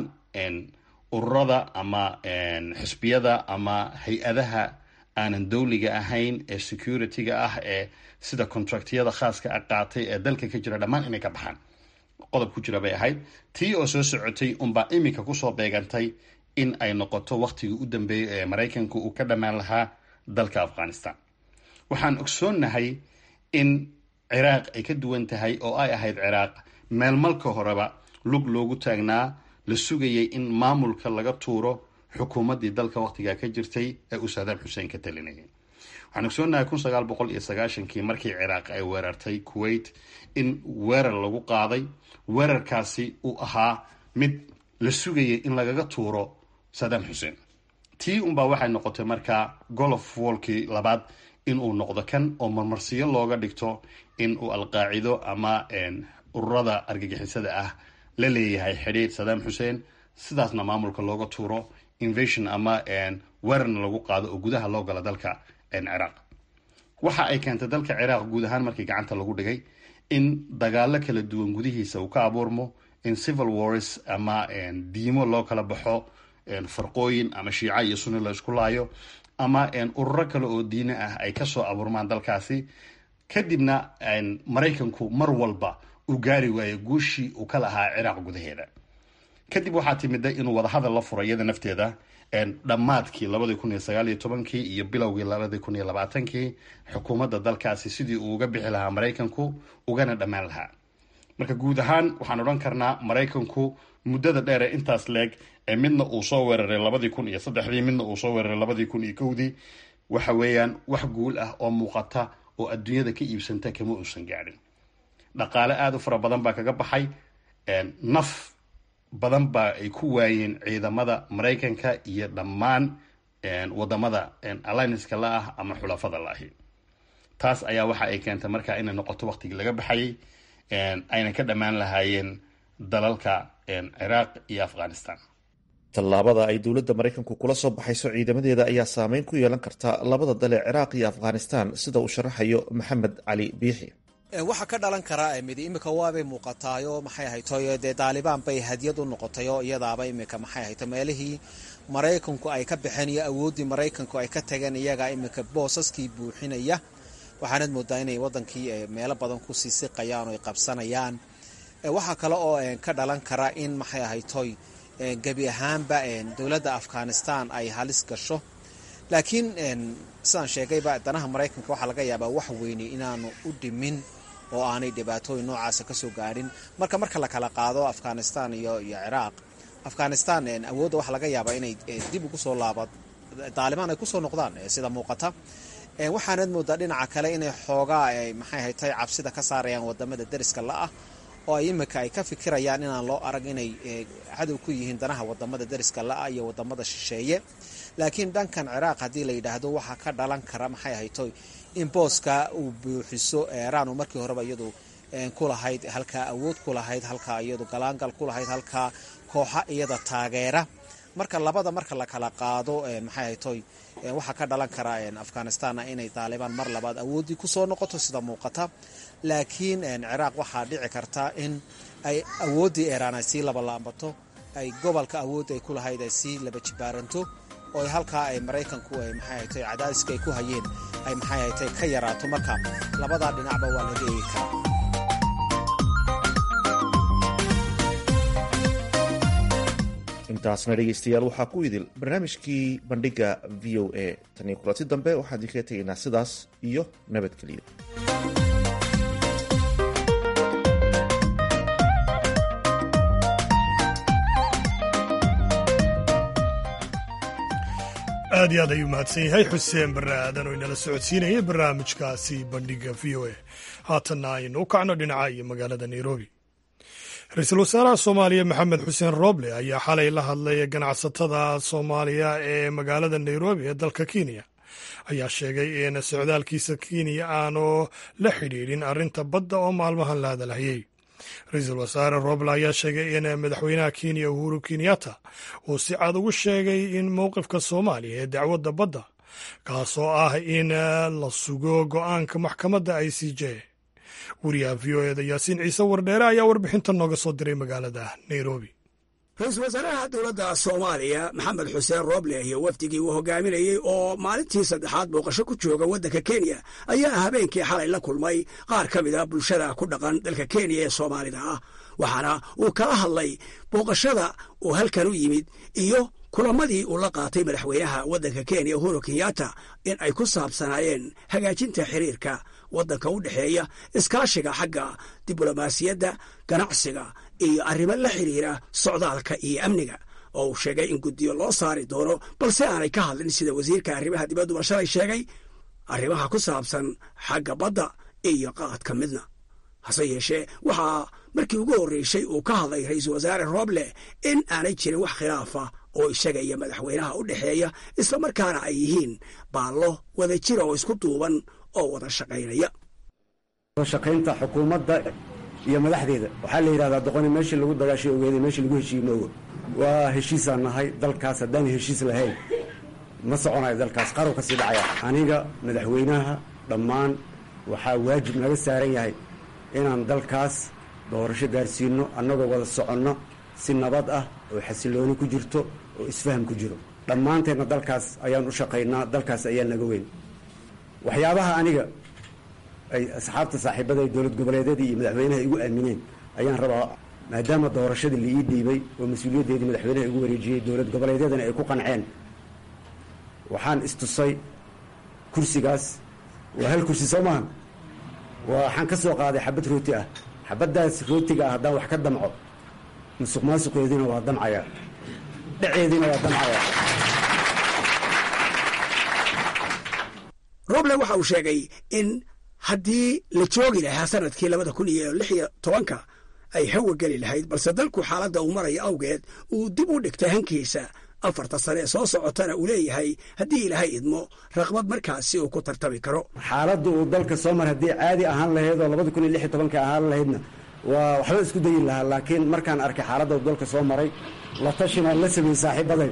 ururada ama xisbiyada ama hay-adaha aanan dowliga ahayn ee security-ga ah ee sida contractyada khaaska a qaatay ee dalka ka jira dhammaan inay ka baxaan qodob ku jira bay ahayd tii oo soo socotay unbaa iminka kusoo beegantay in ay noqoto waqtigii u dambeeyay ee maraykanku uu ka dhammaan lahaa dalka afghanistan waxaan ogsoonnahay in ciraaq ay ka duwan tahay oo ay ahayd ciraaq meel malka horeba lug loogu taagnaa la sugayay in maamulka laga tuuro xukuumaddii dalka waqtigaa ka jirtay ee uu saadaam xuseen ka talinayay waxaan ogsoonnahay kun sagaal boqol iyo sagaashankii markii ciraaq ay weerartay kuwait in weerar lagu qaaday weerarkaasi uu ahaa mid la sugayay in lagaga tuuro saadaam xuseen tii unbaa waxay noqotay markaa golof woolkii labaad inuu noqdo kan oo marmarsiyo looga dhigto in uu alqaacido ama ururada argagixisada ah la leeyahay xidhiir saddam xuseen sidaasna maamulka looga tuuro invasion ama weerarna lagu qaado oo gudaha loo gala dalka ciraaq waxa ay keentay dalka ciraaq guud ahaan markii gacanta lagu dhigay in dagaalo kala duwan gudihiisa uu ka abuurmo in civil wars ama diimo loo kala baxo farqooyin ama shiica iyo sunni la isku laayo ama ururo kale oo diine ah ay kasoo abuurmaan dalkaasi kadibna maraykanku mar walba uu gaari waayo guushii uu ka lahaa ciraaq gudaheeda kadib waxaa timida inuu wadahadal la furo iyada nafteeda dhammaadkii labadii kun iyo sagaal iyo tobankii iyo bilowgii labadii kun iyo labaatankii xukuumadda dalkaasi sidii uu uga bixi lahaa maraykanku ugana dhammaan lahaa marka guud ahaan waxaan odhan karnaa maraykanku muddada dheer ee intaas leeg ee midna uu soo weeraray labadii kun iyo saddexdii midna uu soo weeraray labadii kun iyo kowdii waxa weeyaan wax guul ah oo muuqata oo adduunyada ka iibsanta kama uusan gaadhin dhaqaale aada u fara badan baa kaga baxay naf badan baa ay ku waayeen ciidamada maraykanka iyo dhammaan wadamada allianska la ah ama xulafada la ahi taas ayaa waxa ay keentay markaa inay noqoto waqtigii laga baxayay ayna ka dhammaan lahaayeen dalalka ciraaq iyo afghanistan tallaabada ay dowladda maraykanku kula soo baxayso ciidamadeeda ayaa saameyn ku yeelan karta labada dal ee ciraaq iyo afghanistan sida uu sharaxayo maxamed cali biixi waxaa ka dhalan karaa midi imika waabay muuqataayo maxay ahaytoy dee daalibaan bay hadiyad u noqotayo iyadaaba imika maxay ahayto meelihii maraykanku ay ka baxeen iyo awooddii maraykanku ay ka tageen iyagaa imika boosaskii buuxinaya waxaanad moodaa inay wadankii meelo badan ku sii siqayaan oo ay qabsanayaan waxaa kale oo ka dhalan kara in maxay ahaytoy gebi ahaanba dowladda afghanistan ay halis gasho laakiin sidaan sheegayba danaha maraykanka waxaa laga yaabaa wax weyni inaanu u dhimin oo aanay dhibaatooyin noocaasa kasoo gaadhin marka marka la kala qaado afghanistan iyo iyo ciraaq afghanistan awoodda waxaa laga yaabaa inay dib ugu soo laaba daalibaan ay kusoo noqdaan sida muuqata waxaanad moodaa dhinaca kale inay xoogaa maxay haytay cabsida ka saarayaan wadamada deriska la-ah oo ay imika ay ka fikirayaan inaan loo arag inay cadow ku yihiin danaha wadamada deriska la-ah iyo wadamada shisheeye laakiin dhankan ciraaq haddii la yidhaahdo waxaa ka dhalan kara maxay haytoy in booska uu buuxiso iiraan oo markii horeba iyadu kulahayd halkaa awood ku lahayd halkaa iyadu galaangal ku lahayd halkaa kooxa iyada taageera marka labada marka la kala qaado maxay haytoy waxaa ka dhalan kara afghanistanna inay daalibaan mar labaad awooddii kusoo noqoto sida muuqata laakiin ciraaq waxaa dhici karta in ay awooddii iiraan ay sii labalaabato ay gobolka awoodda ay ku lahayd ay sii laba jibaaranto oo halkaa ay maraykanku ay maxay haytay cadaadiska ay ku hayeen ay maxay haytay ka yaraato marka labadaa dhinacba waa laga eegi karaa intaasna dhegaystayaal waxaa ku idil barnaamijkii bandhigga v o a tan iyo kulanti dambe waxaan idinkaga tegaynaa sidaas iyo nabadgeliyo aad iyo aad ayuu mahadsan yahay xuseen barre aadan oo inala socodsiinayay barnaamijkaasi bandhiga v o a haatanna aynu u kacno dhinaca iyo magaalada nairobi ra-iisul wasaaraha soomaaliya maxamed xuseen rooble ayaa xalay la hadlay ganacsatada soomaaliya ee magaalada nairobi ee dalka kenya ayaa sheegay in socdaalkiisa kenya aanu la xidhiidhin arrinta badda oo maalmahan la hadalhayey ra-iisul wasaare roble ayaa sheegay in madaxweynaha kenya uhuru kenyatta uu si cad ugu sheegay in mowqifka soomaaliya ee dacwadda badda kaasoo ah in la sugo go-aanka maxkamadda i c j wariyaha v o eda yaasiin ciise wardheere ayaa warbixinta nooga soo diray magaalada nairobi ra-iisul wasaaraha dowladda soomaaliya maxamed xuseen rooble iyo wafdigii uu hogaaminayey oo maalintii saddexaad booqasho ku jooga waddanka kenya ayaa habeenkii xalay la kulmay qaar ka mid a bulshada ku dhaqan dalka kenya ee soomaalida ah waxaana uu kala hadlay booqashada uu halkan u yimid iyo kulamadii uu la qaatay madaxweynaha waddanka kenya uhuru kenyatta in ay ku saabsanaayeen hagaajinta xiriirka waddanka u dhexeeya iskaashiga xagga diblomaasiyadda ganacsiga iyo arrimo la xiriira socdaalka iyo amniga oo uu sheegay in guddiyo loo saari doono balse aanay ka hadlin sida wasiirka arrimaha dibadduba shalay sheegay arrimaha ku saabsan xagga badda iyo qaadka midna hase yeeshee waxaa markii ugu horreysay uu ka hadlay ra-iisul wasaare rooble in aanay jirin wax khilaafa oo isaga iyo madaxweynaha u dhexeeya islamarkaana ay yihiin baallo wada jira oo isku duuban oo wada shaqaynaya shaqaynta xukuumadda iyo madaxdeeda waxaa la yidhahdaa doqoni meeshii lagu dagaashay ogeeday meeshii lagu heshiiye moogo waa heshiisaan nahay dalkaas haddaan heshiis lahayn ma soconayo dalkaas qarow ka sii dhacaya aniga madaxweynaha dhammaan waxaa waajib naga saaran yahay inaan dalkaas doorasho gaarsiino annagoo wada soconno si nabad ah oo xasilooni ku jirto oo isfaham ku jiro dhammaanteenna dalkaas ayaan u shaqaynaa dalkaas ayaa naga weyn waxyaabaha aniga ay asxaabta saaxiibada ee dowlad goboleedyadii iyo madaxweynaha igu aamineen ayaan rabaa maadaama doorashadii la ii dhiibay oo mas-uuliyaddeedii madaxweynaha igu wareejiyey dowlad goboleedyadana ay ku qanceen waxaan istusay kursigaas waa hal kursi soo maahan waxaan ka soo qaaday xabad rooti ah xabaddaas rootiga ah haddaan wax ka damco musuq maasuqeediina waa damcayaa dhaceediina waa damcayaa roble waxa uu sheegay in haddii la joogi lahaa sanadkii labada kun iyo lix iyo tobanka ay hawa geli lahayd balse dalku xaaladda uu maraya awgeed uu dib u dhigtay hankiisa afarta sane ee soo socotana uu leeyahay haddii ilaahay idmo raqbad markaasi uu ku tartami karo xaaladda uu dalka soo mar haddii caadi ahaan lahayd oo labada kun iyo lix iyo tobanka ahaan lahaydna waa waxba isku dayi lahaa laakiin markaan arkay xaaladda uu dalka soo maray la tashinaan la sameeyey saaxiibaday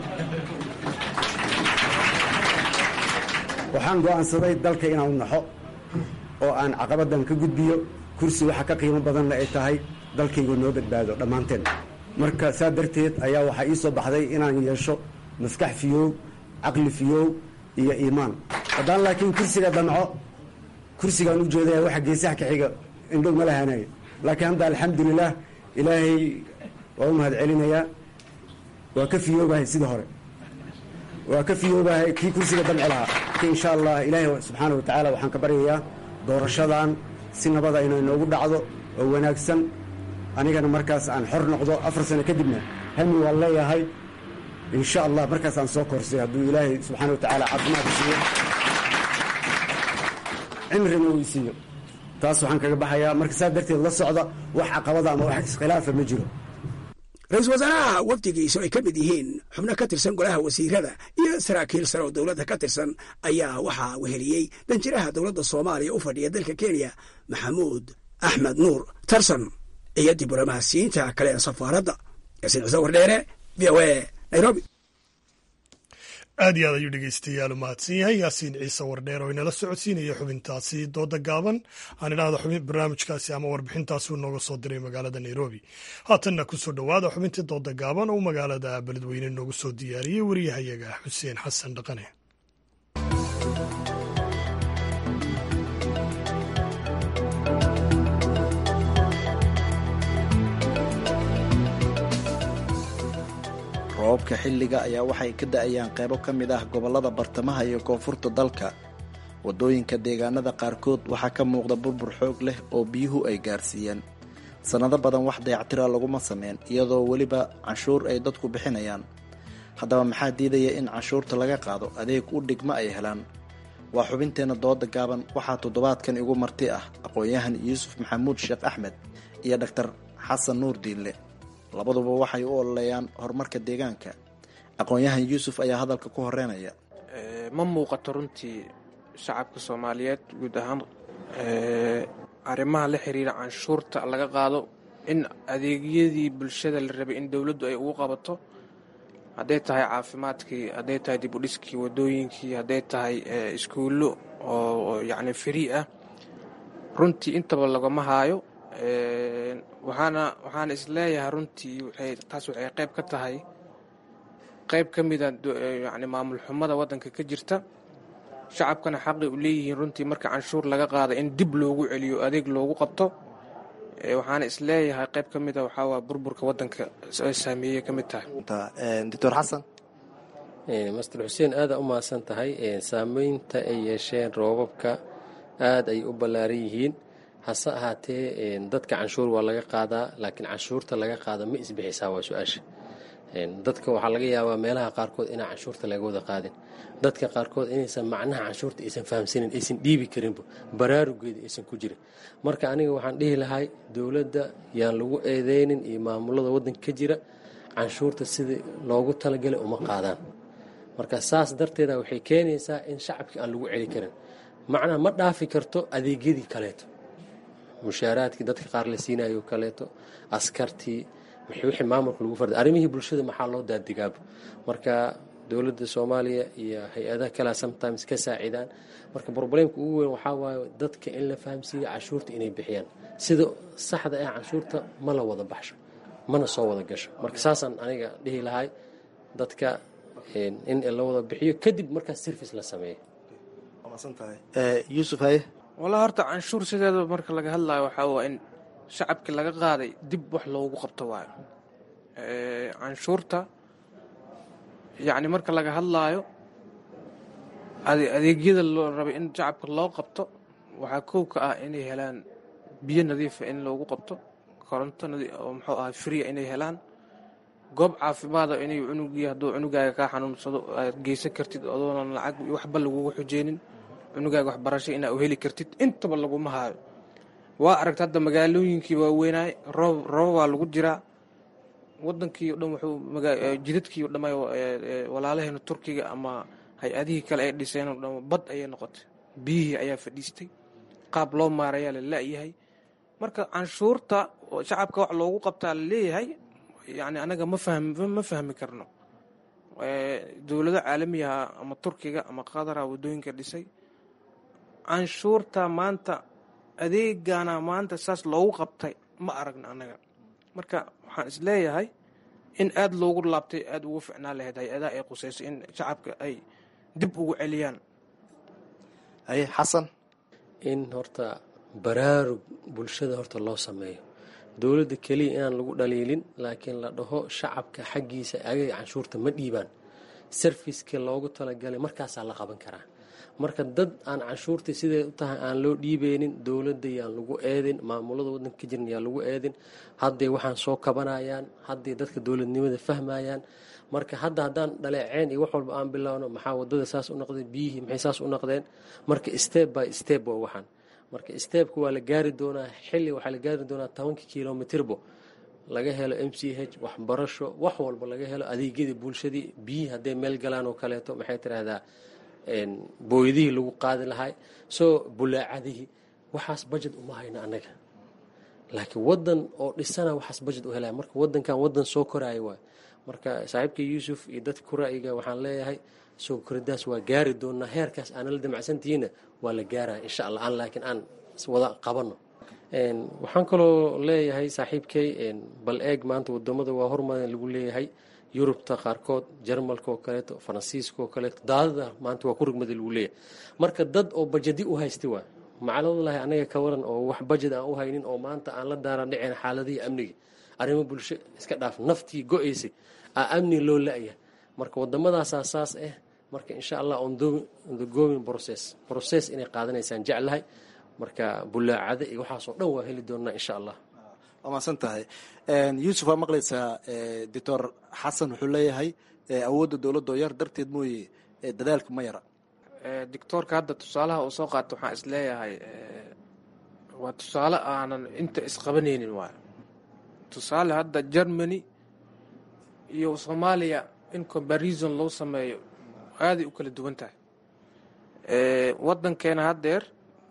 waxaan go'aansaday dalka inaan naxo oo aan caqabaddan ka gudbiyo kursi waxa ka qiimo badanna ay tahay dalkaygu noo badbaado dhammaanteen marka saa darteed ayaa waxaa ii soo baxday inaan yeesho maskax fiyoow caqli fiyoow iyo iimaan haddaan laakiin kursiga damco kursigaan u jeedaya waxa geesaha ka xiga indhow ma lahaanayo laakiin hadda alxamdulilah ilaahay waa u mahad celinayaa waa ka fiyoobahay sida hore waa ka fiyoobahay kii kursiga damci lahaa ki insha allah ilaahay subxaana wa tacaala waxaan ka baryayaa doorashadan si nabada inay noogu dhacdo oo wanaagsan anigana markaas aan xor noqdo afar sano kadibna hami waan leeyahay insha allah markaas aan soo korsay hadduu ilaahay subxaana wa tacaala caafimaad siiyo cimrina uu isiiyo taas waxaan kaga baxayaa marka saa darteed la socda wax caqabada ama wax iskhilaafa ma jiro ra-iisul wasaaraha wafdigiisu ay ka mid yihiin xubno ka tirsan golaha wasiirada iyo saraakiil sare oo dowladda ka tirsan ayaa waxaa weheliyey danjiraha dowladda soomaaliya u fadhiya dalka kenya maxamuud axmed nuur tarson iyo diblomaasiyiinta kale ee safaaradda yaasiin ciise wardheere v o a nairobi aad iyo aad ayuu dhegeystayaal u mahadsan yahay yaasiin ciise wardheer oo inala socodsiinaya xubintaasi dooda gaaban aan idhaahdo xubin barnaamijkaasi ama warbixintaasi uu nooga soo diray magaalada nairobi haatanna kusoo dhowaada xubintii dooda gaaban oo magaalada beledweyne noogu soo diyaariyey wariyahayaga xuseen xasan dhaqane roobabka xilliga ayaa waxay ka da-ayaan qaybo ka mid ah gobollada bartamaha iyo koonfurta dalka waddooyinka deegaanada qaarkood waxaa ka muuqda burbur xoog leh oo biyuhu ay gaarsiiyeen sannado badan wax dayactira laguma sameyn iyadoo weliba canshuur ay dadku bixinayaan haddaba maxaa diidaya in canshuurta laga qaado adeeg u dhigma ay helaan waa xubinteenna dooda gaaban waxaa toddobaadkan igu marti ah aqoon-yahan yuusuf maxamuud sheekh axmed iyo dhaktar xasan nuur diille labaduba waxay u ololeeyaan horumarka deegaanka aqoon-yahan yuusuf ayaa hadalka ku horeynaya ma muuqato runtii shacabka soomaaliyeed guud ahaan arrimaha la xiriira canshuurta laga qaado in adeegyadii bulshada la rabay in dowladdu ay ugu qabato hadday tahay caafimaadkii hadday tahay dib u dhiskii wadooyinkii hadday tahay iskuullo oo yacni free ah runtii intaba lagama haayo waxaana waxaana isleeyahay runtii waxay taas waxay qayb ka tahay qayb ka mida yacni maamul xumada waddanka ka jirta shacabkana xaqi u leeyihiin runtii marka canshuur laga qaada in dib loogu celiyo adeeg loogu qabto waxaana isleeyahay qayb ka mida waxaa waa burburka waddanka saameeyey ka mid tahay doctor xasan master xuseen aada u mahadsan tahay saameynta ay yeesheen roobabka aada ay u ballaaran yihiin hase ahaatee dadka canshuur waa laga qaadaa laakiin canshuurta laga qaada ma isbixisaa waa su-aasha dadka waxaa laga yaabaa meelaha qaarkood inaan canshuurta laga wada qaadin dadka qaarkood inaysan macnaha canshuurta aysan fahamsanin aysan dhiibi karinba baraarugeeda aysan ku jirin marka aniga waxaan dhihi lahay dowladda yaan lagu eedeynin iyo maamulada waddanka ka jira canshuurta sidii loogu talagalay uma qaadaan marka saas darteeda waxay keenaysaa in shacabkii aan lagu celi karin macnaha ma dhaafi karto adeegyadii kaleeto mushaaraadkii dadka qaar la siinayo kaleeto askartii wixii maamulka lagu farda arrimihii bulshada maxaa loo daadigaaba marka dowladda soomaaliya iyo hay-adaha kalea sometimes ka saacidaan marka probleemka ugu weyn waxaa waaye dadka in la fahamsiiyo canshuurta inay bixiyaan sida saxda ah canshuurta ma la wada baxsho mana soo wada gasho marka saasaan aniga dhihi lahay dadka in la wada bixiyo kadib markaas service la sameeyo yuusuf haye walaa horta canshuur sideeda marka laga hadlayo waxaa waa in shacabkii laga qaaday dib wax loogu qabto waayo canshuurta yacni marka laga hadlaayo adeegyada loo rabay in shacabka loo qabto waxaa kow ka ah inay helaan biyo nadiifa in loogu qabto koronto oo muxuu ahay fria inay helaan goob caafimaada inay cunugii hadduu cunugaaga kaa xanuunsado aad geysan kartid adoonan lacag waxba lagugu xujeynin cunugaaga waxbarasho inaa u heli kartid intaba laguma haayo waa aragta hadda magaalooyinkii waaweynaay roob roobabaa lagu jiraa wadankii o dhan wuxuu jidadkii o dhan walaalaheena turkiga ama hay-adihii kale ay dhiseen o dhan bad ayay noqotay biyihii ayaa fadhiistay qaab loo maarayaa la la-yahay marka canshuurta shacabka wax loogu qabtaa la leeyahay yani anaga ma fahmi ma fahmi karno dowlado caalamiyaha ama turkiga ama qadara wadooyinka dhisay canshuurta maanta adeegana maanta saas loogu qabtay ma aragna annaga marka waxaan isleeyahay in aada loogu laabtay aada ugu ficnaan lahayd hay-adaha ay qusayso in shacabka ay dib ugu celiyaan haye xasan in horta baraarug bulshada horta loo sameeyo dowladda keliya inaan lagu dhaliilin laakiin la dhaho shacabka xaggiisa agaga canshuurta ma dhiibaan sarfiska loogu talagalay markaasaa la qaban karaa marka dad aan canshuurtii siday u tahay aan loo dhiibeynin dowladda yaan lagu eedin maamulada wadanka ka jiran yaan lagu eedin hadday waxaan soo kabanayaan hadday dadka dowladnimada fahmayaan marka hadda haddaan dhaleeceen iyo wax walba aan bilowno maxaa wadada saas u noqdeen biyihii maxay saas u noqdeen marka step by step waa waxaan marka stebka waa la gaari doonaa xilli waxaa la gaari doonaa tobanka kilomitirbo laga helo m c h waxbarasho wax walba laga helo adeegyadii bulshadii biyihii hadday meel galaan oo kaleeto maxay tiraahdaa booydihii lagu qaadi lahay soo bulaacadihii waxaas bajet uma hayno annaga laakiin wadan oo dhisana waxaas bajet u helaya marka wadankan wadan soo koraayo waay marka saaxiibka yuusuf iyo dadka ku ra'yiga waxaan leeyahay soo koridaas waa gaari doonaa heerkaas aana la damacsantihiinna waa la gaaraya insha allah aan laakiin aan wada qabano waxaan kaloo leeyahay saaxiibkay bal eeg maanta wadamada waa hormadan lagu leeyahay yurubta qaarkood jarmalka oo kaleeto faransiiska oo kaleeto daadada maanta waa ku rugmada lagu leeyahay marka dad oo bajadi u haysta waa macaladallahi anaga ka waran oo wax bajad aan u haynin oo maanta aan la daaran dhiceen xaaladihii amniga arrimo bulsho iska dhaaf naftii go-aysay aa amni loo la-ya marka waddamadaasaa saas ah marka insha allah on the going process process inay qaadanaysaan jeclahay marka bulaacada iyo waxaasoo dhan waa heli doonaa insha allah waa mahadsan tahay yuusuf waa maqlaysaa doctor xasan wuxuu leeyahay awoodda dowladda oo yar darteed mooye dadaalka ma yara doctoorka hadda tusaalaha uu soo qaato waxaan is leeyahay waa tusaale aanan inta isqabanaynin waayo tusaale hadda germany iyo soomaaliya in comparison loo sameeyo aaday u kala duwan tahay wadankeena haddeer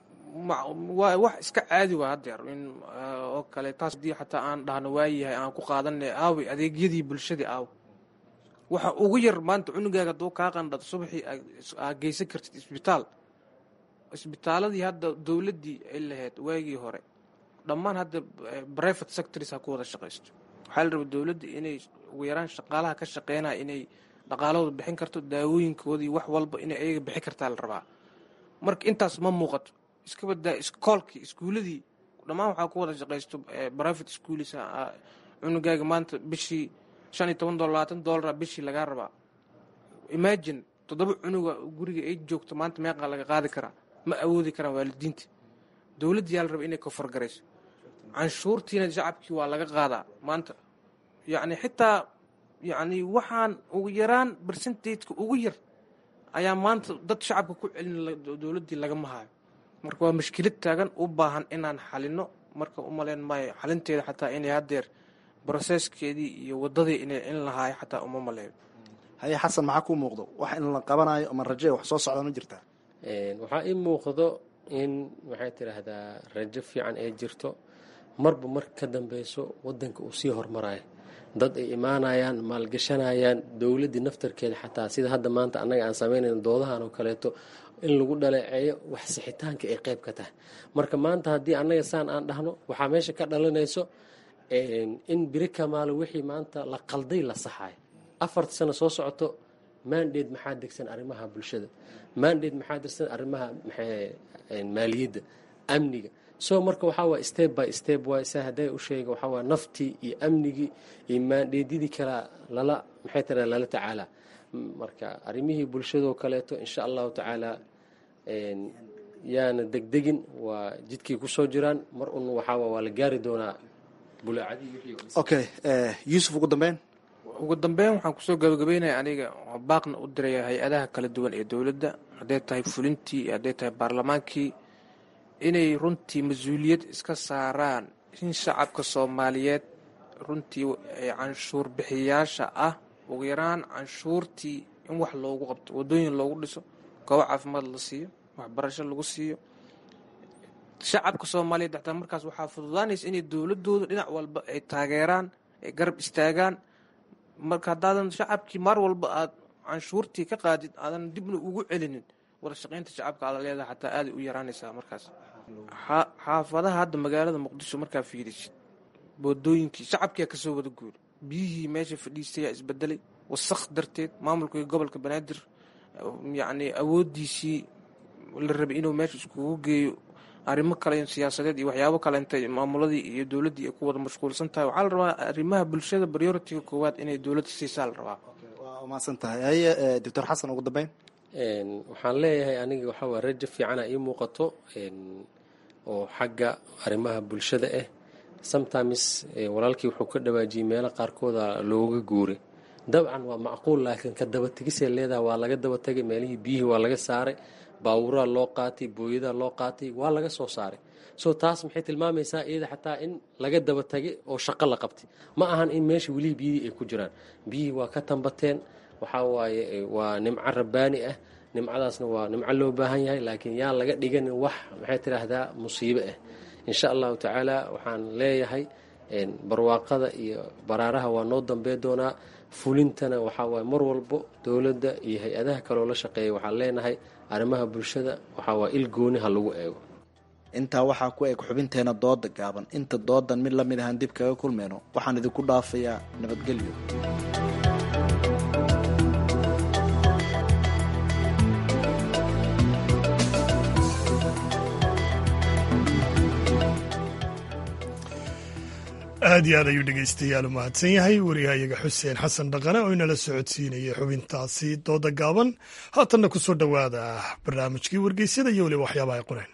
waa wax iska caadi waa haddeer in oo kale taas hadii xataa aan dhahno waayahay aan ku qaadanay aaway adeegyadii bulshadii aaw waxa ugu yar maanta cunugaaga hadduu kaa qandhado subaxii aa geysan kartid isbitaal isbitaaladii hadda dowladdii ay lahayd waagii hore dhammaan hadda private sectors ha ku wada shaqaysto waxaa la rabaa dowladda inay ugu yaraan shaqaalaha ka shaqeynaya inay dhaqaalahooda bixin karto daawooyinkoodii wax walba inay ayaga bixin kartaa la rabaa marka intaas ma muuqato iska badaa iskoolkii iskuuladii dhammaan waxaa ku wada shaqaysto private schools cunugaaga maanta bishii shan iyo toban dolar labaatan dolara bishii lagaa rabaa imagine toddoba cunuga guriga ay joogto maanta meeqaa laga qaadi karaa ma awoodi karaan waalidiinta dowladda yaa la raba inay kofargarayso canshuurtiina shacabkii waa laga qaadaa maanta yacni xitaa yacni waxaan ugu yaraan bersentateka ugu yar ayaa maanta dad shacabka ku celin dowladdii lagama hayo marka waa mashkilad taagan u baahan inaan xalino marka u malayn maayo xalinteeda xataa inay haddeer broseskeedii iyo wadadii inay in lahaayo xataa uma maleeyo haye xasan maxaa kuu muuqdo wax in la qabanayo ama raje wax soo socda ma jirtaa waxaa ii muuqdo in maxay tidhaahdaa rajo fiican ay jirto marba marka ka dambeyso wadanka uu sii hormarayo dad ay imaanayaan maalgashanayaan dowladdii naftarkeeda xataa sida hadda maanta annaga aan samaynayn doodahan oo kaleeto in lagu dhaleeceeyo wax sixitaanka ay qayb ka tahay marka maanta haddii annaga saan aan dhahno waxaa meesha ka dhalinayso in biri kamaalo wixii maanta la qalday la saxayo afarta sano soo socoto mandate maxaa degsan arrimaha bulshada mandate maxaa degsan arrimaha maaliyadda amniga so marka waxaa waay step by step waay sa hadday u sheega waxaa waay naftii iyo amnigii iyo maandheedyadii kala lala maxay tira lala tacaalaa marka arrimihii bulshadoo kaleeto insha allahu tacaala yaana degdegin waa jidkay kusoo jiraan mar un waxaa waa la gaari doonaa okay yuusuf ugu dambeyn ugu dambeyn waxaan kusoo gabagabeynaya aniga baaqna u diraya hay-adaha kala duwan ee dowladda hadday tahay fulintii hadday tahay baarlamaankii inay runtii mas-uuliyad iska saaraan in shacabka soomaaliyeed runtii canshuur bixiyaasha ah ugu yaraan canshuurtii in wax loogu qabto wadooyin loogu dhiso goobo caafimaad la siiyo waxbarasho lagu siiyo shacabka soomaaliyeed xataa markaas waxaa fududaanaysa inay dowladooda dhinac walba ay taageeraan ay garab istaagaan marka haddaadan shacabkii mar walba aad canshuurtii ka qaadid aadan dibna ugu celinin wada shaqaynta shacabka aada leedaha xataa aaday u yaraanaysaa markaas xaafadaha hadda magaalada muqdisho markaa fiirisid wadooyinkii shacabkiyaa kasoo wada guuri biyihii meesha fadhiistayaa isbedelay wasaq darteed maamulkii gobolka banaadir yacni awoodiisii la rabay inuu meesha iskugu geeyo arrimo kale siyaasadeed iyo waxyaabo kale intay maamuladii iyo dowladdii ay ku wada mashquulsan tahay waxaa la rabaa arrimaha bulshada prioritiga koowaad inay dowladda siisaa la rabaa waa umahadsan tahay haye doctor xasan ugu dambeyn waxaan leeyahay aniga waxaa waa rajo fiicana ii muuqato oo xagga arrimaha bulshada ah sometimes walaalkii wuxuu ka dhawaajiyey meelo qaarkooda looga guuray dabcan waa macquul laakiin ka dabategisay leedaha waa laga dabatagay meelihii biyihii waa laga saaray baawuraa loo qaatay booyadaa loo qaatay waa laga soo saaray so taas maxay tilmaamaysaa iyada xataa in laga dabatagay oo shaqo la qabtay ma ahan in meesha welihii biyihii ay ku jiraan biyihii waa ka tambateen waxaa waaye waa nimco rabbaani ah nimcadaasna waa nimco loo baahan yahay laakiin yaan laga dhiganin wax maxay tidhaahdaa musiibo ah insha allahu tacaala waxaan leeyahay barwaaqada iyo baraaraha waa noo dambey doonaa fulintana waxaa waaye mar walbo dowladda iyo hay-adaha kaloo la shaqeeya waxaan leenahay arrimaha bulshada waxaa waa il gooni ha lagu eego intaa waxaa ku eg xubinteena dooda gaaban inta doodan mid lamid ahaan dib kaga kulmayno waxaan idinku dhaafayaa nabadgelyo aad iyo aad ayuu dhegaystayaal u mahadsan yahay wariyahayaga xuseen xasan dhaqane oo inala socodsiinayay xubintaasi dooda gaaban haatanna ku soo dhowaada barnaamijkii wargeysyada iyo weliba waxyaabaha ay qoreen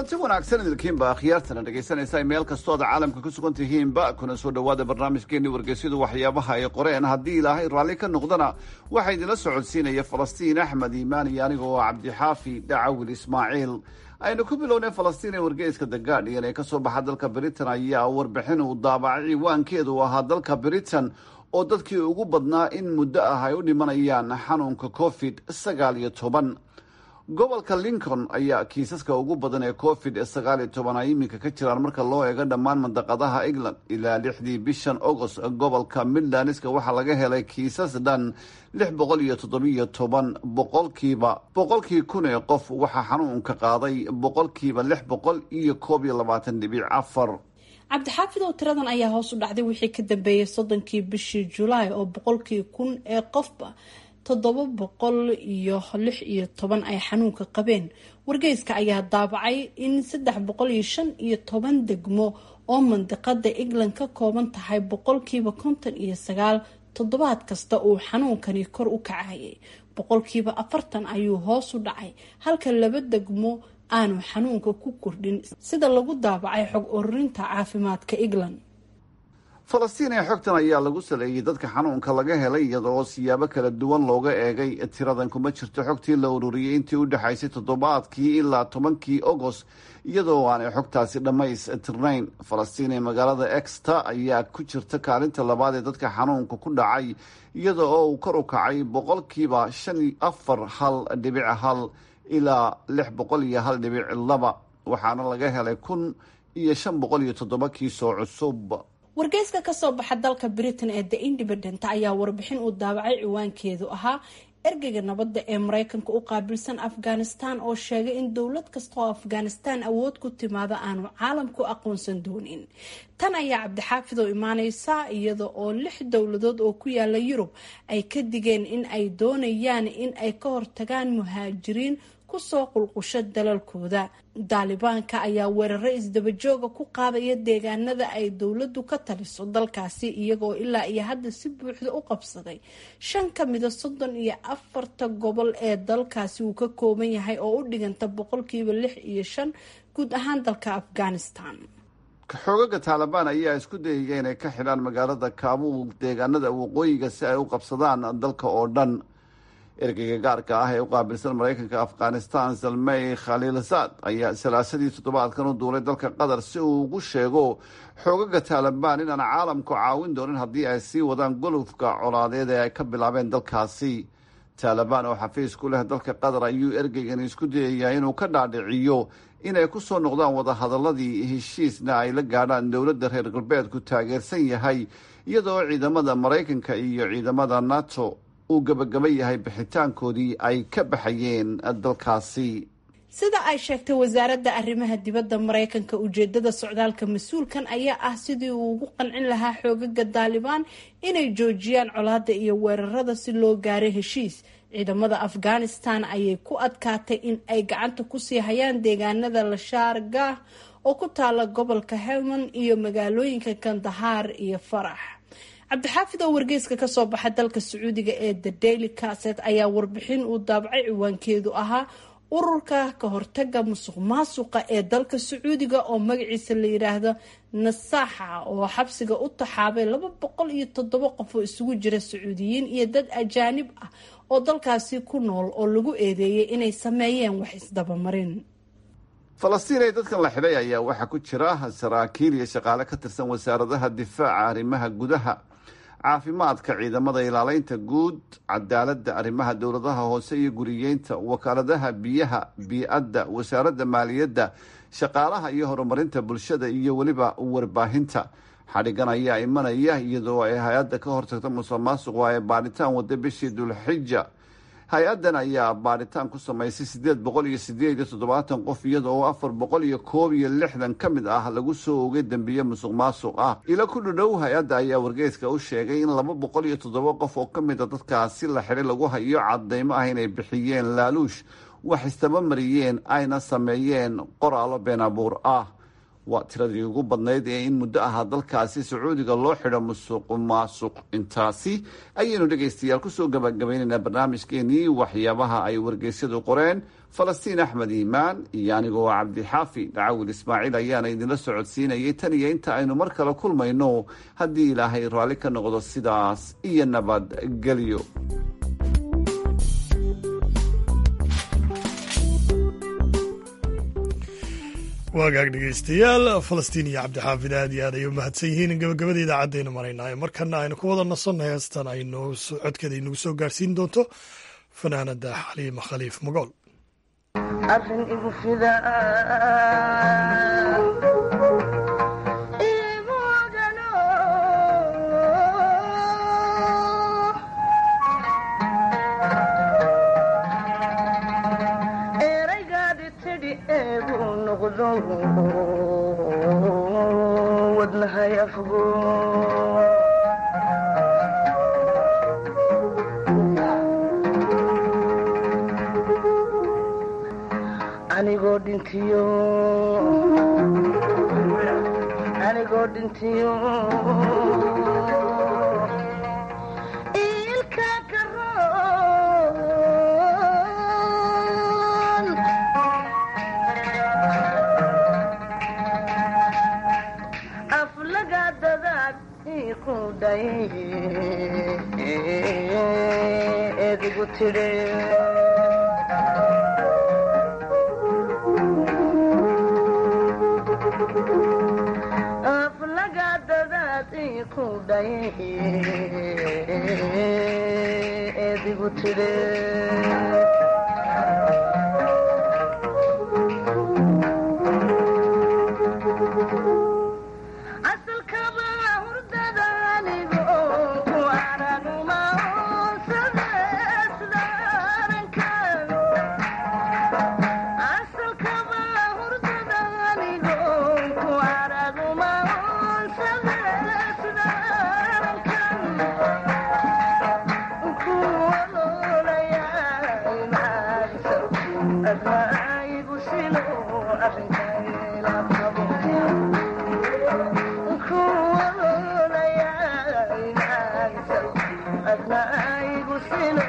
kulanti wanaagsan idilkiinba akhyaartana dhegaysanaysa meel kastoo aad caalamka ku sugan tihiinba kuna soo dhowaada barnaamijkeenii wargeysyadu waxyaabaha ay qoreen haddii ilaahay raalli ka noqdana waxaa idinla socodsiinaya falastiin axmed iimaan iyo aniga oo cabdixaafi dhacawil ismaaciil aynu ku bilownay falastiin ee wargeyska the guardian ee kasoo baxa dalka britain ayaa warbixin uu daabacay ciwaankeedu ahaa dalka britain oo dadkii ugu badnaa in muddo ah ay u dhimanayaan xanuunka covid sagaal iyo toban gobolka lincoln ayaa kiisaska ugu badan ee covid sagaal iyo toban ay iminka ka jiraan marka loo eego dhammaan mandaqadaha england ilaa lixdii bishan agost gobolka midlandska waxaa laga helay kiisas dhan lix boqol iyo toddobiyo toban boqolkiiba boqolkii kun ee qof waxaa xanuunka qaaday boqolkiiba lix boqol iyo koob iyo labaatan dhibic afar cabdixaafid oo tiradan ayaa hoos u dhacday wixii ka dambeeyay soddonkii bishii julaay oo boqolkii kun ee qofba toddoba boqol iyo lix iyo toban ay xanuunka qabeen wargeyska ayaa daabacay in saddex boqol iyo shan iyo toban degmo oo mandiqada england ka kooban tahay boqolkiiba konton iyo sagaal toddobaad kasta uu xanuunkani kor u kacayay boqolkiiba afartan ayuu hoos u dhacay halka laba degmo aanu xanuunka ku kordhin sida lagu daabacay xog ururinta caafimaadka england falastiin ee xogtan ayaa lagu saleeyey dadka xanuunka laga helay iyadoo siyaabo kala duwan looga eegay tiradan kuma jirto xogtii la ururiyey intii u dhexaysay toddobaadkii ilaa tobankii agost iyadoo aanay xogtaasi dhammaystirnayn falastiin ee magaalada exta ayaa ku jirta kaalinta labaad ee dadka xanuunka ku dhacay iyada oo uu kor u kacay boqolkiiba shan afar hal dhibic hal ilaa lix boqol iyo hal dhibic laba waxaana laga helay kun iyo shan boqol iyo toddoba kiisoo cusub wargeyska kasoo baxa dalka britain ee the independent ayaa warbixin uu daabacay ciwaankeedu ahaa ergeyga nabadda ee mareykanka u qaabilsan afghanistan oo sheegay in dowlad kasta oo afghanistan awood ku timaada aanu caalamku aqoonsan doonin tan ayaa cabdixaafid oo imaaneysa iyada oo lix dowladood oo ku yaala yurub ay ka digeen in ay doonayaan in ay ka hortagaan muhaajiriin kusoo qulqusho dalalkooda daalibaanka ayaa weeraro isdabajooga ku qaadaya deegaanada ay dowladdu ka taliso dalkaasi iyagoo ilaa iyo hadda si buuxda u qabsaday shan ka mida soddon iyo afarta gobol ee dalkaasi uu ka kooban yahay oo u dhiganta boqolkiiba lix iyo shan guud ahaan dalka afghanistan xoogaga taalibaan ayaa isku dayaya inay ka xidhaan magaalada kaabuul deegaanada waqooyiga si ay u qabsadaan dalka oo dhan ergeyga gaarka ah ee u qaabilsan mareykanka afghanistan salmey khaliilsaad ayaa salaasadii toddobaadkan u duulay dalka qatar si uu ugu sheego xoogaga taalibaan inaan caalamku caawin doonin haddii ay sii wadaan golofka colaadeed ee ay ka bilaabeen dalkaasi taalibaan oo xafiis ku leh dalka qatar ayuu ergeygan isku dayayaa inuu ka dhaadhiciyo inay ku soo noqdaan wadahadaladii heshiisna ay la gaadhaan dowladda reer galbeedku taageersan yahay iyadoo ciidamada maraykanka iyo ciidamada nato uu gabagaba yahay bixitaankoodii ay ka baxayeen dalkaasi sida ay sheegtay wasaaradda arrimaha dibadda mareykanka ujeedada socdaalka mas-uulkan ayaa ah sidii uu ugu qancin lahaa xoogaga daalibaan inay joojiyaan colaada iyo weerarada si loo gaaro heshiis ciidamada afghanistan ayay ku adkaatay in ay gacanta kusii hayaan deegaanada lashaargah oo ku taala gobolka helmand iyo magaalooyinka kandahaar iyo farax cabdixaafid oo wargeyska kasoo baxa dalka sacuudiga ee the daily caset ayaa warbixin uu daabacay ciwaankeedu ahaa ururka ka hortaga musuq maasuqa ee dalka sacuudiga oo magaciisa la yiraahdo nasaaxa oo xabsiga u taxaabay laba boqol iyo toddoba qof oo isugu jira sacuudiyiin iyo dad ajaanib ah oo dalkaasi ku nool oo lagu eedeeyay inay sameeyeen wax isdabamarin falastiin ee dadkan la xidhay ayaa waxaa ku jira saraakiil iyo shaqaale ka tirsan wasaaradaha difaaca arrimaha gudaha caafimaadka ciidamada ilaaleynta guud cadaaladda arrimaha dowladaha hoose iyo guriyeynta wakaaladaha biyaha bii-adda wasaaradda maaliyadda shaqaalaha iyo horumarinta bulshada iyo weliba warbaahinta xadhigan ayaa imanaya iyadoo ay hay-adda ka hortagta musuq maasuqu ay baadhitaan wada bishii dulxija hay-addan ayaa baadhitaan ku samaysay sideed boqol iyo sideed iyo toddobaatan qof iyada oo afar boqol iyo koob iyo lixdan ka mid ah lagu soo ogay dembiye musuq maasuq ah ilo ku dhadhow hay-adda ayaa wargeyska u sheegay in laba boqol iyo toddoba qof oo ka mid a dadkaasi la xidhay lagu hayo cadeymo ah inay bixiyeen laaluush wax istaba mariyeen ayna sameeyeen qoraallo been abuur ah waa tiradii ugu badnayd ee in muddo ahaa dalkaasi sacuudiga loo xidho musuq maasuq intaasi ayaynu dhegaystayaal kusoo gabagabaynaynaa barnaamijkeenii waxyaabaha ay wargeysyadu qoreen falastiin axmed iimaan iyo anigoo cabdixaafi dhacawil ismaaciil ayaana idinla socodsiinayay tan iyo inta aynu mar kale kulmayno haddii ilaahay raalli ka noqdo sidaas iyo nabadgelyo waagaag dhegaystayaal falastiin iyo cabdixaafid aad iyo aad ay u mahadsan yihiin gabagabada idaacadaynu maraynaayo markana aynu ku wada nasannahay heestan aynu codkeeda inagu soo gaarsiin doonto fanaanada xaliima khaliif magool arrin igu fida eraygaadi tidhi eegu noqdo wadnahay afgo anigoo dhintiyo anigoo dhintiyo ilka karoon aflaga dadaad iku day edigu tidhe aflaga dadaad iku day edigu tidhe asalkaba hurdada anigo ku araguma asalkaba hurdada anigo ku araguma adnaigu silo adnaigu silo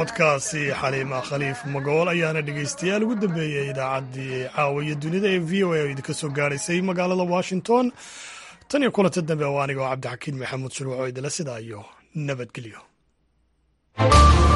codkaasi xaliima khaliif magool ayaana dhegaystayaal ugu dambeeyey idaacaddii caawiya dunida ee v o a oo idinka soo gaadhaysay magaalada washington tan iyo kulanta dambe oo anigoo cabdixakiin maxamuud shurwac oo idila sidaa iyo nabadgelyo